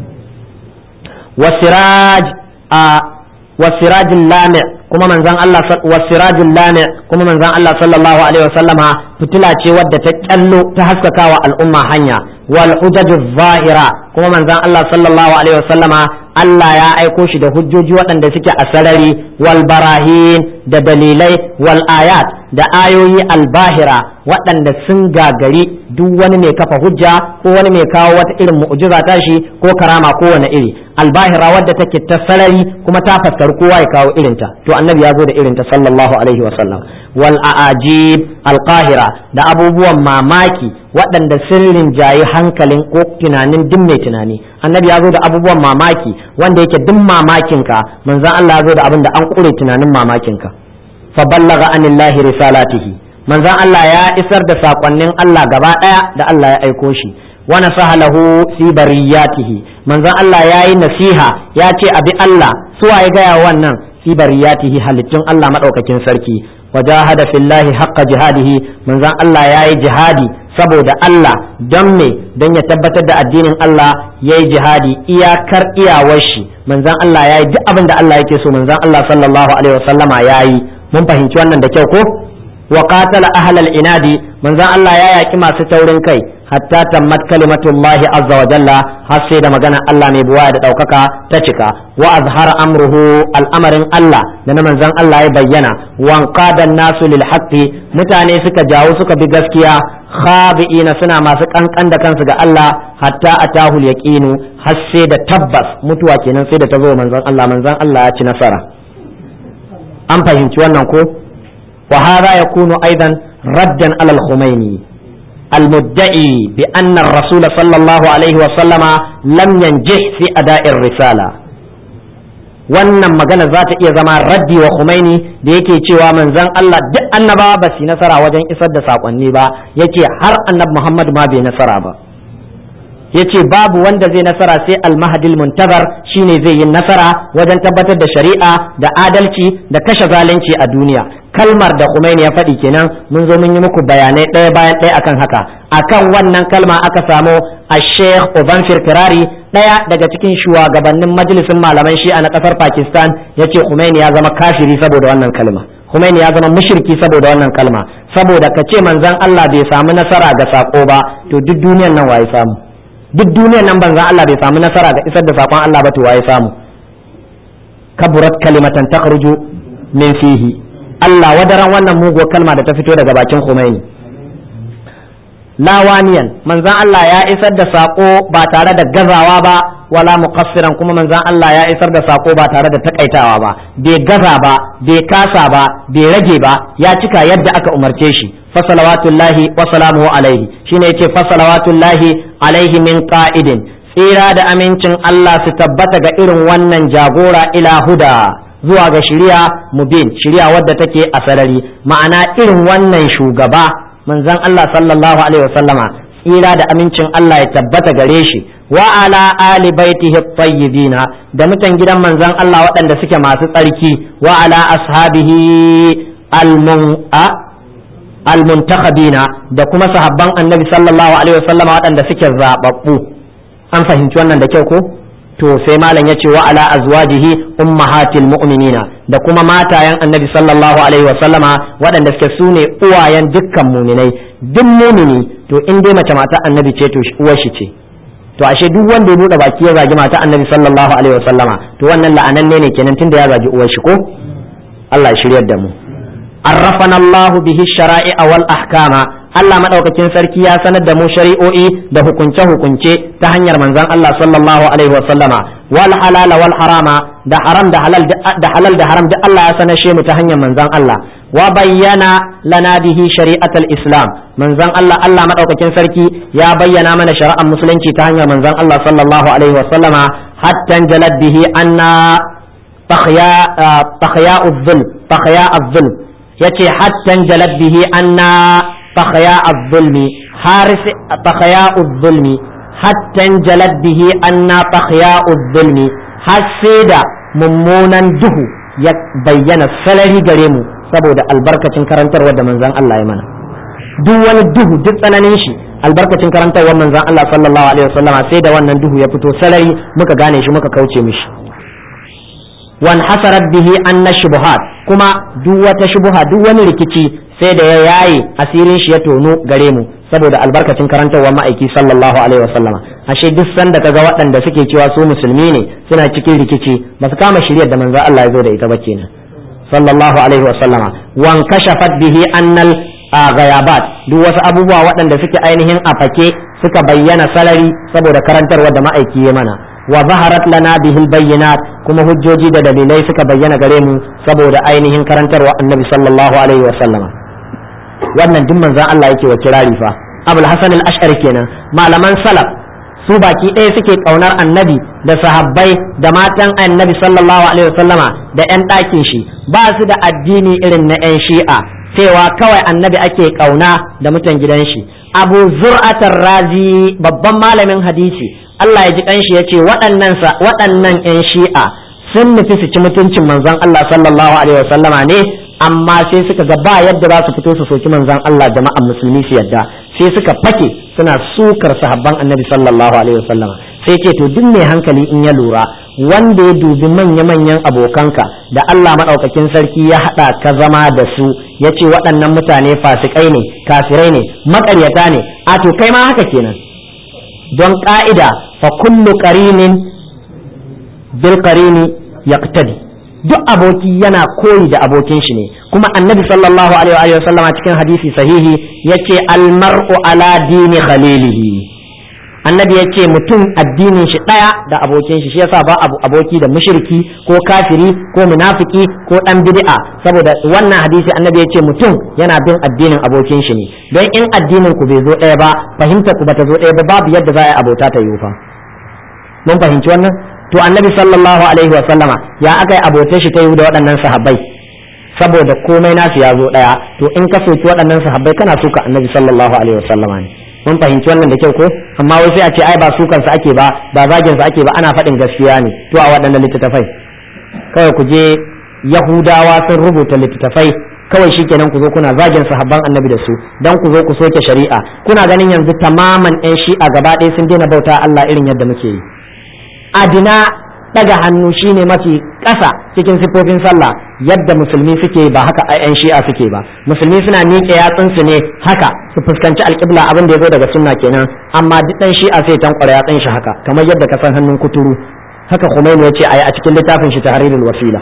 wasiraj a wasirajul lami kuma manzon Allah wasirajul lami kuma manzon Allah sallallahu alaihi wasallama fitila ce wadda ta kyallo ta haskakawa al'umma hanya wal hujajuz zahira kuma manzon Allah sallallahu alaihi wasallama Allah ya aiko shi da hujjoji waɗanda suke a sarari wal barahin da dalilai wal ayat da ayoyi albahira waɗanda sun gagari duk wani mai kafa hujja ko wani mai kawo wata irin mu'jiza ta shi ko karama ko wani iri albahira wadda take ta sarari kuma ta faskar kowa ya kawo irinta to annabi ya zo da irinta sallallahu alaihi wasallam wal a'ajib alqahira da abubuwan mamaki waɗanda sirrin jayi hankalin ko tunanin duk mai tunani annabi ya zo da abubuwan mamaki wanda yake duk mamakinka manzon Allah ya zo da abin da an kure tunanin mamakinka fa ballaga anillahi risalatihi manzon Allah ya isar da sakonnin Allah gaba ɗaya da Allah ya aiko shi wa nasaha lahu fi bariyatihi manzon Allah ya yi nasiha ya ce abi Allah suwa ya gaya wannan fi bariyatihi halittun Allah madaukakin sarki wajahada fillahi haqqa jihadihi manzon Allah ya yi jihadi saboda Allah don me don ya tabbatar da addinin Allah ya yi jihadi iyakar iyawar shi manzon Allah ya yi duk abin da Allah yake so manzon Allah sallallahu alaihi wasallama ya yi mun fahimci wannan da kyau ko wa qatala ahlal inadi manzon Allah ya yaki masu taurin kai hatta tammat kalimatullahi azza wa jalla har sai da magana Allah mai buwaya da daukaka ta cika wa azhara amruhu al'amarin Allah da na manzon Allah ya bayyana wan qadan nasu lil haqqi mutane suka jawo suka bi gaskiya khabi'ina suna masu kankan da kansu ga Allah hatta atahu yaqinu har sai da tabbas mutuwa kenan sai da ta zo manzon Allah manzon Allah ya ci nasara an fahimci wannan ko wa hadha yakunu aidan raddan alal khumaini المدعي بأن الرسول صلى الله عليه وسلم لم ينجح في أداء الرسالة wannan magana za ta iya zama raddi wa Khomeini da yake cewa manzon Allah duk annabawa ba su nasara wajen isar da sakonni ba yake har annab Muhammad ma bai nasara ba yace babu wanda zai nasara sai almahadil muntazar shine zai yi nasara wajen tabbatar da shari'a da adalci da kashe zalunci a duniya kalmar da Khomeini ya faɗi kenan mun zo mun yi muku bayanai ɗaya bayan ɗaya akan haka akan wannan kalma aka samu a Sheikh Obanfir Kirari ɗaya daga cikin shugabannin majalisin malaman shi'a na ƙasar Pakistan yace Khomeini ya zama kafiri saboda wannan kalma Khomeini ya zama mushriki saboda wannan kalma saboda ka ce manzon Allah bai samu nasara ga sako ba to duk duniyar nan waye samu duk duniyar nan banzan Allah bai samu nasara ga isar da sakon Allah ba to waye samu kaburat kalimatan takhruju min fihi Allah wadaran wannan muguwar kalma da ta fito daga bakin Khomeini lawaniyan manzan Allah ya isar da sako ba tare da gazawa ba wala muqassiran kuma manzan Allah ya isar da sako ba tare da takaitawa ba bai gaza ba bai kasa ba bai rage ba ya cika yadda aka umarce shi fasalawatullahi wa salamuhu alaihi shine yace fasalawatullahi alaihi min qa'idin tsira da amincin Allah su tabbata ga irin wannan jagora ila huda zuwa ga shari'a mubin shari'a wadda take a sarari ma'ana irin wannan shugaba manzon Allah sallallahu alaihi wasallama tsira da amincin Allah ya tabbata gare shi wa ala ali baitihi tayyibina da mutan gidan manzon Allah waɗanda suke masu tsarki wa ala ashabihi almun almuntakhabina da kuma sahabban annabi sallallahu alaihi wasallama waɗanda suke zababbu an fahimci wannan da kyau ko to sai malam yace wa ala azwajihi ummahatil mu'minina da kuma matayen annabi sallallahu alaihi wasallama waɗanda suke sune uwayen dukkan muminai duk mumini to in dai mace mata annabi ce to uwar shi ce to ashe duk wanda ya bude baki ya zagi mata annabi sallallahu alaihi wasallama to wannan la'ananne ne kenan tunda ya zagi uwar shi ko Allah ya shiryar da mu عرفنا الله به الشرائع والأحكام Allah madaukakin sarki ya sanar da mu shari'o'i da hukunce-hukunce ta hanyar manzon Allah sallallahu alaihi wasallama wal halal wal harama da haram da halal da halal da haram da Allah ya sanar mu ta hanyar manzon Allah wa bayyana lana bihi shari'atul islam manzon Allah Allah madaukakin sarki ya bayyana mana shari'ar musulunci ta hanyar manzon Allah sallallahu alaihi wasallama hatta jalad bihi anna takhya takhya az-zulm takhya az-zulm yace hattan jalad bihi anna fakhaya az-zulmi haris fakhaya az-zulmi hattan jalad bihi anna fakhaya az-zulmi har sai da mummunan duhu ya bayyana salari gare mu saboda albarkacin karantarwar da manzon Allah ya mana duk wani duhu duk tsananin shi albarkacin karantarwar manzon Allah sallallahu alaihi wasallama sai da wannan duhu ya fito salari muka gane shi muka kauce mishi wan hasarat bihi anna shubuhat kuma duk wata shubuha duk wani rikici sai da ya yaye asirin shi ya tono gare mu saboda albarkacin karantarwar ma'aiki sallallahu alaihi wasallama ashe duk sanda kaga waɗanda suke cewa su musulmi ne suna cikin rikici ba su kama shiryar da manzo Allah ya zo da ita ba kenan sallallahu alaihi wasallama wan kashafat bihi annal ghayabat duk wasu abubuwa waɗanda suke ainihin a fake suka bayyana salari saboda karantarwar da ma'aiki ya mana wa zaharat lana bihil bayyinat kuma hujjoji da dalilai suka bayyana gare mu saboda ainihin karantarwa annabi sallallahu alaihi wa sallama wannan duk manzon Allah yake wa kirari fa abul hasan al-ash'ari kenan malaman salaf su baki ɗaya suke ƙaunar annabi da sahabbai da matan annabi sallallahu alaihi wa sallama da 'yan ɗakin shi ba su da addini irin na 'yan shi'a cewa kawai annabi ake ƙauna da mutan gidan shi abu zur'atar razi babban malamin hadisi Allah ya ji kanshi ya ce waɗannan waɗannan 'yan shi'a sun nufi su ci mutuncin manzon Allah sallallahu alaihi wasallama ne amma sai suka ga ba yadda za su fito su soki manzon Allah jama'an musulmi su yadda sai suka fake suna sukar sahabban annabi sallallahu alaihi wasallama sai ce to duk mai hankali in ya lura wanda ya dubi manya-manyan abokanka da Allah maɗaukakin sarki ya haɗa ka zama da su ya ce waɗannan mutane fasikai ne kafirai ne maƙaryata ne a to kai ma haka kenan don ƙa'ida fa kullu qarinin bil qarini yaqtadi duk aboki yana koyi da abokin shi ne kuma annabi sallallahu alaihi wa sallama cikin hadisi sahihi yace al mar'u ala dini khalilihi annabi ya ce mutum addinin shi ɗaya da abokin shi shi yasa ba abu aboki da mushriki ko kafiri ko munafiki ko dan bid'a saboda wannan hadisi annabi ya ce mutum yana bin addinin abokin shi ne don in addinin ku bai zo ɗaya ba fahimta ku bata zo ɗaya ba babu yadda za a yi abota ta yiwu fa mun fahimci wannan to annabi sallallahu alaihi wa sallama ya aka yi abotar shi ta yiwu da waɗannan sahabbai saboda komai nasu ya zo ɗaya to in ka soki waɗannan sahabbai kana suka annabi sallallahu alaihi wa sallama ne mun fahimci wannan da kyau ko amma wai sai a ce ai ba su kansa ake ba ba zagin sa ake ba ana faɗin gaskiya ne to a waɗannan littattafai kawai ku je yahudawa sun rubuta littattafai kawai shikenan ku zo kuna zagin sahabban annabi da su dan ku zo ku soke shari'a kuna ganin yanzu tamaman yan shi'a gaba ɗaya sun daina bauta Allah irin yadda muke yi adina daga hannu shine mafi ƙasa cikin siffofin sallah yadda musulmi suke ba haka a yan shi'a suke ba musulmi suna miƙe yatsunsu ne haka su fuskanci alƙibla abin da ya zo daga sunna kenan amma duk ɗan shi'a sai tankwara yatsun shi haka kamar yadda ka san hannun kuturu haka Khomeini ya ce a yi a cikin littafin shi tahrirul wasila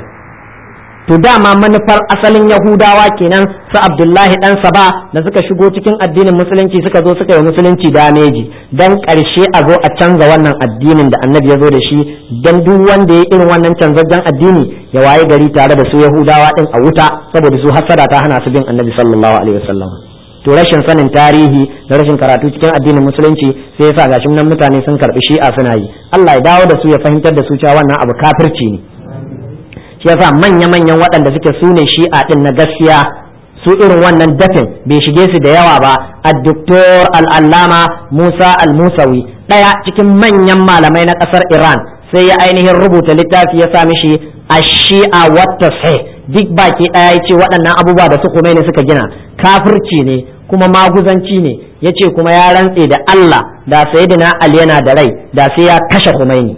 to dama manufar asalin yahudawa kenan su abdullahi dan saba da suka shigo cikin addinin musulunci suka zo suka yi musulunci dameji dan karshe a zo a canza wannan addinin da annabi ya zo da shi dan duk wanda ya irin wannan canzajjen addini ya waye gari tare da su yahudawa din a wuta saboda su hasada ta hana su bin annabi sallallahu alaihi wasallam to rashin sanin tarihi da rashin karatu cikin addinin musulunci sai yasa gashin nan mutane sun karbi shi'a suna yi Allah ya dawo da su ya fahimtar da su cewa wannan abu kafirci ne shi yasa manya-manyan waɗanda suke su ne shi'a ɗin na gaskiya su irin wannan dafin bai shige su da yawa ba addoktor al'allama musa al-musawi ɗaya cikin manyan malamai na ƙasar iran sai ya ainihin rubuta littafi ya sa mishi a shi'a wata sai duk baki ɗaya ya ce waɗannan abubuwa da su ne suka gina kafirci ne kuma maguzanci ne ya ce kuma ya rantse da allah da sayidina ali yana da rai da sai ya kashe Khomeini.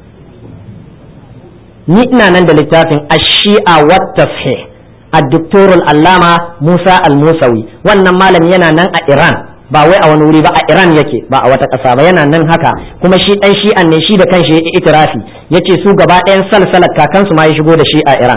ni ina nan da littafin ashi'a wattafhe a doktorul allama musa al-musawi wannan malami yana nan a iran ba wai a wani wuri ba a iran yake ba a wata ƙasa ba yana nan haka kuma shi ɗan shi'an ne shi da kanshi ya itirafi yace su gaba ɗayan salsalar kakansu ma ya shigo da shi a iran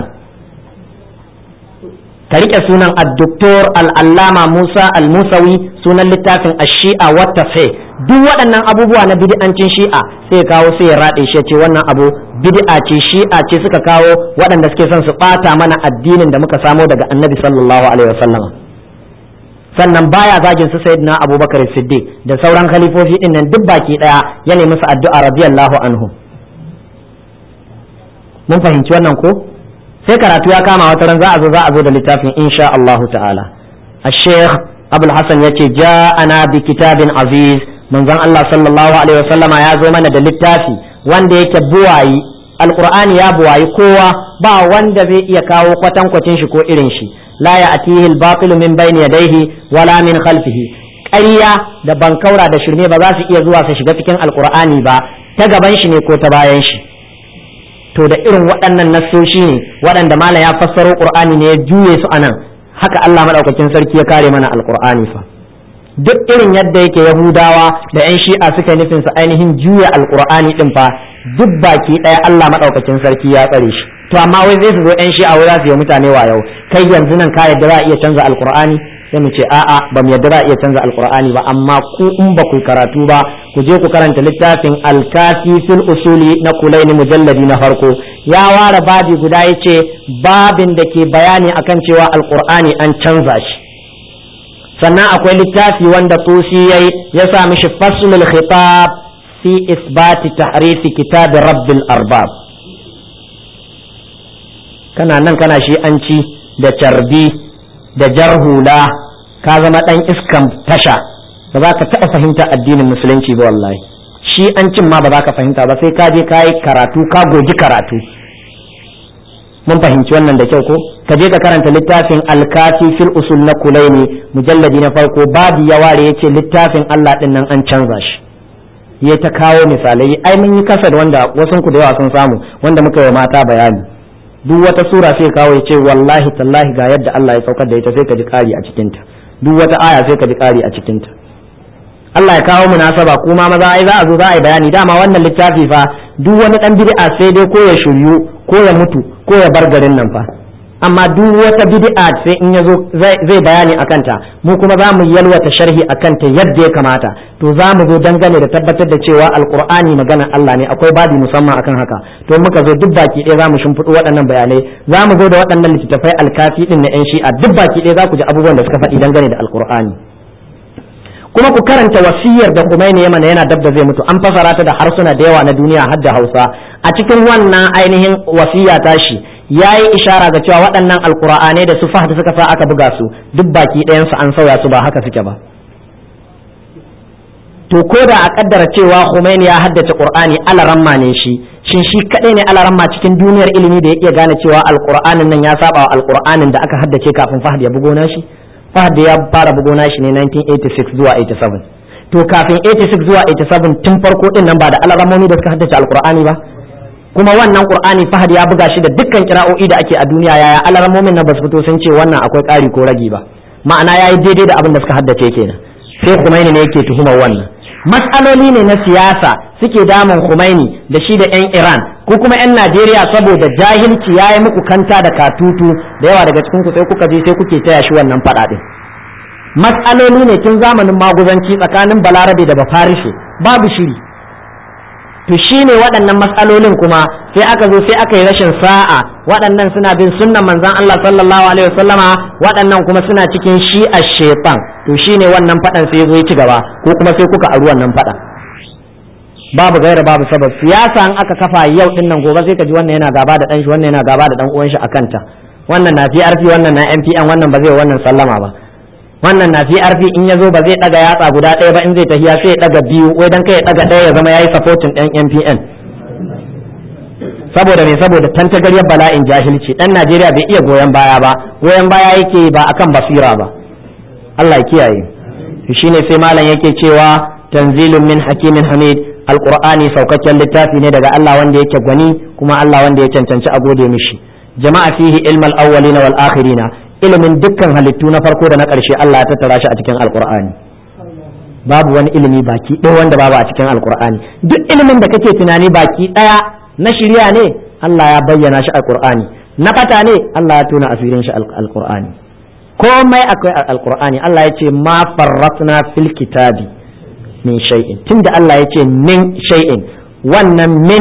ka rike sunan addoktor al'allama musa al-musawi sunan littafin ashi'a wattafhe duk waɗannan abubuwa na bid'ancin shi'a sai kawo sai ya raɗe shi ce wannan abu bid'a ce shi'a ce suka kawo waɗanda suke son su ɓata mana addinin da muka samo daga annabi sallallahu alaihi wasallam sannan baya zagin su sayyidina abubakar siddiq da sauran khalifofi din nan duk baki daya ya nemi su addu'a radiyallahu anhu mun fahimci wannan ko sai karatu ya kama wata ran za a zo za a zo da littafin insha Allah ta'ala الشيخ أبو الحسن يتي جاءنا بكتاب عزيز manzon Allah sallallahu alaihi wasallama ya zo mana da littafi wanda yake buwayi alqur'ani ya buwayi kowa ba wanda zai iya kawo kwatankwacin shi ko irin shi la ya'tihi al-batil min bayni yadayhi wala min khalfihi ƙarya da bankaura da shirme ba za su iya zuwa su shiga cikin alqur'ani ba ta gaban shi ne ko ta bayan shi to da irin waɗannan nassoshi ne waɗanda malam ya fassaro qur'ani ne ya juye su anan haka Allah madaukakin sarki ya kare mana alqur'ani fa duk irin yadda yake yahudawa da yan shi'a suka nufin su ainihin juya alqur'ani din fa duk baki ɗaya Allah madaukakin sarki ya tsare shi to amma wai zai su zo yan shi'a wai za su yi mutane yau kai yanzu nan ka yadda za a iya canza alqur'ani sai mu ce a'a ba mu yadda za a iya canza alqur'ani ba amma ku in ba ku karatu ba ku je ku karanta littafin alkafi fil usuli na kulaini mujalladi na farko ya ware babi guda yace babin da ke bayani akan cewa alqur'ani an canza shi sannan akwai littafi wanda tusi yayi ya sa mishi faslul khitab fi isbati tahrifi kitab rabbil arbab kana nan kana shi an ci da carbi da jarhula ka zama dan iskan tasha ba za ka taɓa fahimta addinin musulunci ba wallahi shi an cin ma ba za ka fahimta ba sai ka je ka yi karatu ka goji karatu mun fahimci wannan da kyau ko ka je ka karanta littafin alkafi fil usul na kulaini mujalladi na farko babu ya ware yace littafin Allah din nan an canza shi ya ta kawo misalai ai mun yi kasar wanda wasu ku da yawa sun samu wanda muka yi mata bayani duk wata sura sai kawo ya ce wallahi tallahi ga yadda Allah ya saukar da ita sai ka ji kari a cikinta duk wata aya sai ka ji kari a cikinta Allah ya kawo munasaba kuma maza ai za a zo za a yi bayani dama wannan littafi fa duk wani dan bid'a sai dai ko ya shiryu ko ya mutu ko ya bar garin nan fa amma duk wata bid'a sai in yazo zai bayani akan ta mu kuma za mu yalwata sharhi akan ta yadda ya kamata to za mu zo dangane da tabbatar da cewa alqur'ani maganar Allah ne akwai babi musamman akan haka to muka zo duk baki ɗaya za mu shimfiɗo waɗannan bayanai za mu zo da waɗannan littattafai alkafi din na yan shi'a duk baki ɗaya za ku ji abubuwan da suka faɗi dangane da alqur'ani kuma ku karanta wasiyar da Khomeini ya mana yana dab da zai mutu an fasara ta da harsuna da yawa na duniya har da Hausa a cikin wannan ainihin wasiya tashi ya yi ishara ga cewa waɗannan alkur'anai da su fahad suka sa aka buga su duk baki ɗayansu an sauya su ba haka suke ba to ko da a kaddara cewa Khomeini ya haddace Qur'ani alaramma ne shi shin shi kadai ne alaramma cikin duniyar ilimi da ya iya gane cewa alkur'anin nan ya saba wa alkur'anin da aka haddace kafin fahad ya bugo shi fahad ya fara bugo shi ne 1986 zuwa 87 to kafin 86 zuwa 87 tun farko din nan ba da alarammomi da suka haddace alkur'ani ba kuma wannan qur'ani fahad ya buga shi da dukkan kira'o'i da ake a duniya yaya alarmomin na basu fito sun ce wannan akwai ƙari ko ragi ba ma'ana yayi daidai da abin da suka haddace kenan sai Khomeini ne yake tuhumar wannan matsaloli ne na siyasa suke damun Khomeini da shi da 'yan Iran ko kuma 'yan Najeriya saboda jahilci ya yi muku kanta da katutu da yawa daga cikin ku sai kuka je sai kuke taya shi wannan faɗa ɗin matsaloli ne tun zamanin maguzanci tsakanin balarabe da bafarishe babu shiri to shi ne waɗannan matsalolin kuma sai aka zo sai aka yi rashin sa'a waɗannan suna bin sunnan manzon Allah sallallahu alaihi wasallama waɗannan kuma suna cikin shi a shefan to shi ne wannan faɗan sai ya zo ya ci gaba ko kuma sai kuka aru wannan faɗan babu gaira babu sabab siyasa an aka kafa yau din nan gobe sai ka ji wannan yana gaba da dan shi wannan yana gaba da dan uwan shi akan ta wannan na PRP wannan na MPN wannan ba zai wannan sallama ba wannan na PRP in ya zo ba zai daga yatsa guda ɗaya ba in zai tafiya sai ya daga biyu wai dan kai ya daga ɗaya ya zama yayi supporting ɗan MPN saboda me saboda tantagaryar bala'in jahilci dan Najeriya bai iya goyon baya ba goyon baya yake ba akan basira ba Allah ya kiyaye shine sai malam yake cewa tanzilun min hakimin hamid alqur'ani saukakken littafi ne daga Allah wanda yake gwani kuma Allah wanda ya cancanci a gode mishi jama'a fihi ilmal awwalina wal akhirina ilimin dukkan halittu na farko da na ƙarshe Allah ya tattara shi a cikin alqur'ani babu wani ilimi baki ɗaya wanda babu a cikin alqur'ani duk ilimin da kake tunani baki ɗaya na shirya ne Allah ya bayyana shi alqur'ani na fata ne Allah ya tona asirin shi alqur'ani komai akwai alqur'ani Allah ya ce ma farratna fil kitabi min shay'in tunda Allah ya ce min shay'in wannan min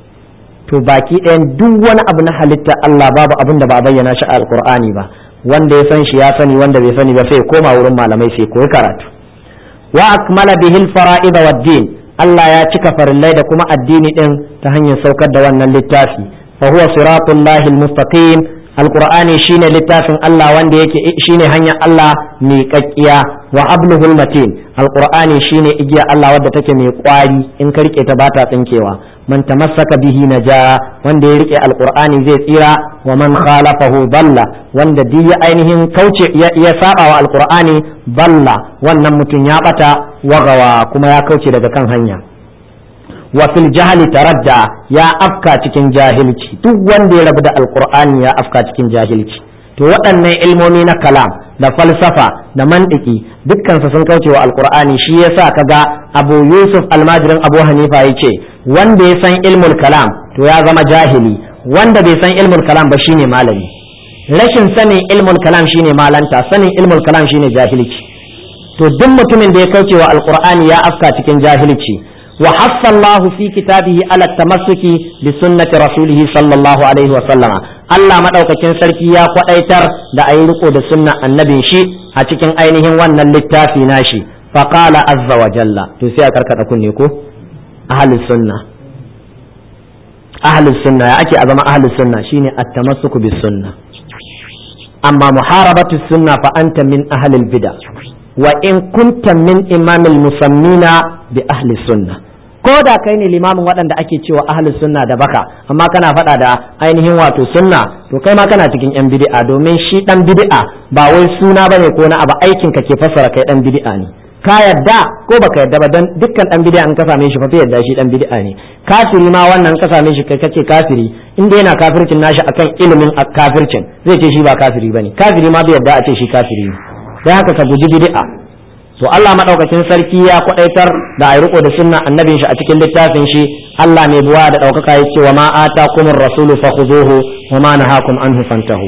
to baki ɗayan duk wani abu na halitta Allah babu abin da ba a bayyana shi a alqur'ani ba wanda ya san shi ya sani wanda bai sani ba sai koma wurin malamai sai koyi karatu wa akmala bihi al-fara'id wa din Allah ya cika farillai da kuma addini din ta hanyar saukar da wannan littafi fa huwa siratullahi al-mustaqim alqur'ani shine littafin Allah wanda yake shine hanyar Allah mai kakkiya wa abluhul matin alqur'ani shine igiya Allah wadda take mai kwari in ka rike ta bata tsinkewa man tamassaka bihi naja wanda ya rike alqur'ani zai tsira wa man khalafahu balla wanda duk ya ainihin kauce ya saba wa alqur'ani balla wannan mutum ya bata wagawa kuma ya kauce daga kan hanya wa fil jahli taradda ya afka cikin jahilci duk wanda ya rabu da alqur'ani ya afka cikin jahilci to waɗannan ilmomi na kalam da falsafa da mantiki dukkansu sun kauce wa alqur'ani shi yasa kaga abu yusuf almajirin abu hanifa yace wanda ya san ilmul kalam to ya zama jahili wanda bai san ilmul kalam ba shine malami rashin sanin ilmul kalam shine malanta sanin ilmul kalam shine jahilci to duk mutumin da ya kauce wa alqur'ani ya afka cikin jahilci wa hassa Allah fi kitabihi ala tamassuki bi sunnati rasulih sallallahu alaihi wa sallama Allah madaukakin sarki ya kwadaitar da ayi riko da sunnan annabin shi a cikin ainihin wannan littafi nashi faqala azza wa jalla to sai a karkada kunne ko ahlus sunna ahlus sunna ya ake a zama ahlus sunna shine at-tamassuku bis sunna amma muharabatu sunna fa anta min ahlil bid'ah wa in kunta min imamil musammina bi ahli sunna ko da kai ne limamin waɗanda ake cewa ahli sunna da baka amma kana faɗa da ainihin wato sunna to kai ma kana cikin yan bid'a domin shi dan bid'a ba wai suna bane ko na abu aikin ka ke fassara kai dan bid'a ne ka yadda ko baka yadda ba dan dukkan dan bid'a in ka same shi fa yadda shi dan bid'a ne kafiri ma wannan ka same shi kai kace kafiri inda yana kafircin nashi akan ilimin kafircin zai ce shi ba kafiri bane kafiri ma bai yadda a ce shi kafiri ne dan haka ka guji bid'a to Allah madaukakin sarki ya kwadaitar da ayi riko da sunna annabin shi a cikin littafin shi Allah mai buwa da daukaka ya ce wa ma atakumur rasulu fakhuzuhu wa ma nahakum anhu fantahu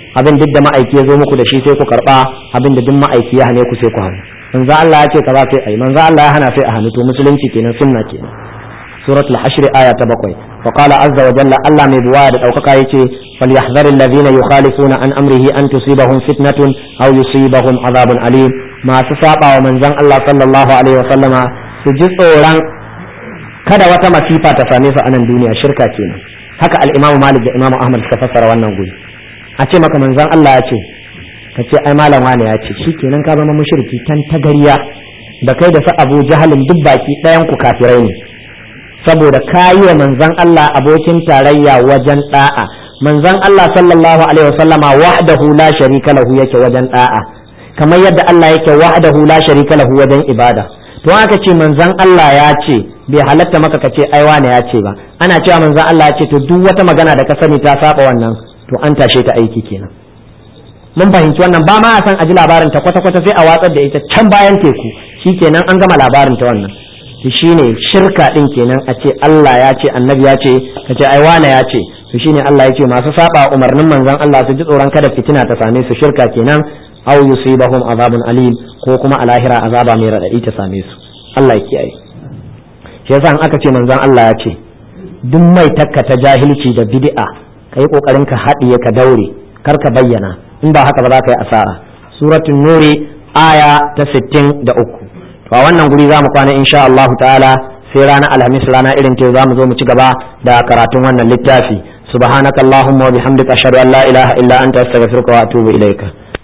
abin duk da ma'aiki ya zo muku da shi sai ku karba abin da duk ma'aiki ya hane ku sai ku hannu manzo Allah ya ce kaza sai ai manzo Allah ya hana sai a hannu to musulunci kenan sunna kenan suratul hashr aya ta bakwai wa qala azza wa jalla Allah mai buwaya da daukaka yace falyahdhar alladhina yukhalifuna an amrihi an tusibahum fitnatun aw yusibahum azabun alim masu saba wa manzon Allah sallallahu alaihi wa sallama su ji tsoron kada wata masifa ta same su a nan duniya shirka kenan haka al-Imam Malik da Imam Ahmad suka fassara wannan guri a ce maka manzon Allah ya ce ka ce ai malam wane ya ce shikenan ka zama mushriki tan tagariya da kai da su Abu Jahalin duk baki ɗayan ku kafirai ne saboda kayi wa manzon Allah abokin tarayya wajen da'a manzon Allah sallallahu alaihi wasallama wahdahu la sharika lahu yake wajen da'a kamar yadda Allah yake wahdahu la sharika lahu wajen ibada to aka ce manzon Allah ya ce bai halatta maka ka ce ai wane ya ce ba ana cewa manzon Allah ya ce to duk wata magana da ka sani ta saba wannan to an tashe ta aiki kenan mun fahimci wannan ba ma a san aji labarin ta kwata kwata sai a watsar da ita can bayan teku shikenan an gama labarin ta wannan to shine shirka din kenan a ce Allah ya ce annabi ya ce ka ce ai wane ya ce to shine Allah ya ce masu saba umarnin manzon Allah su ji tsoron kada fitina ta same su shirka kenan aw yusibahum azabun alim ko kuma a lahira azaba mai radadi ta same su Allah ya kiyaye shi yasa in aka ce manzon Allah ya ce duk mai takka ta jahilci da bid'a kai kokarin ka haɗiye ka daure kar ka bayyana in ba haka ba za ka yi asara suratul nuri aya ta 63 to a wannan guri za mu kwana insha Allah ta'ala sai ranar alhamis rana irin ta za mu zo mu ci gaba da karatun wannan littafi subhanakallahumma wa bihamdika ashhadu an la ilaha illa anta astaghfiruka wa atubu ilaika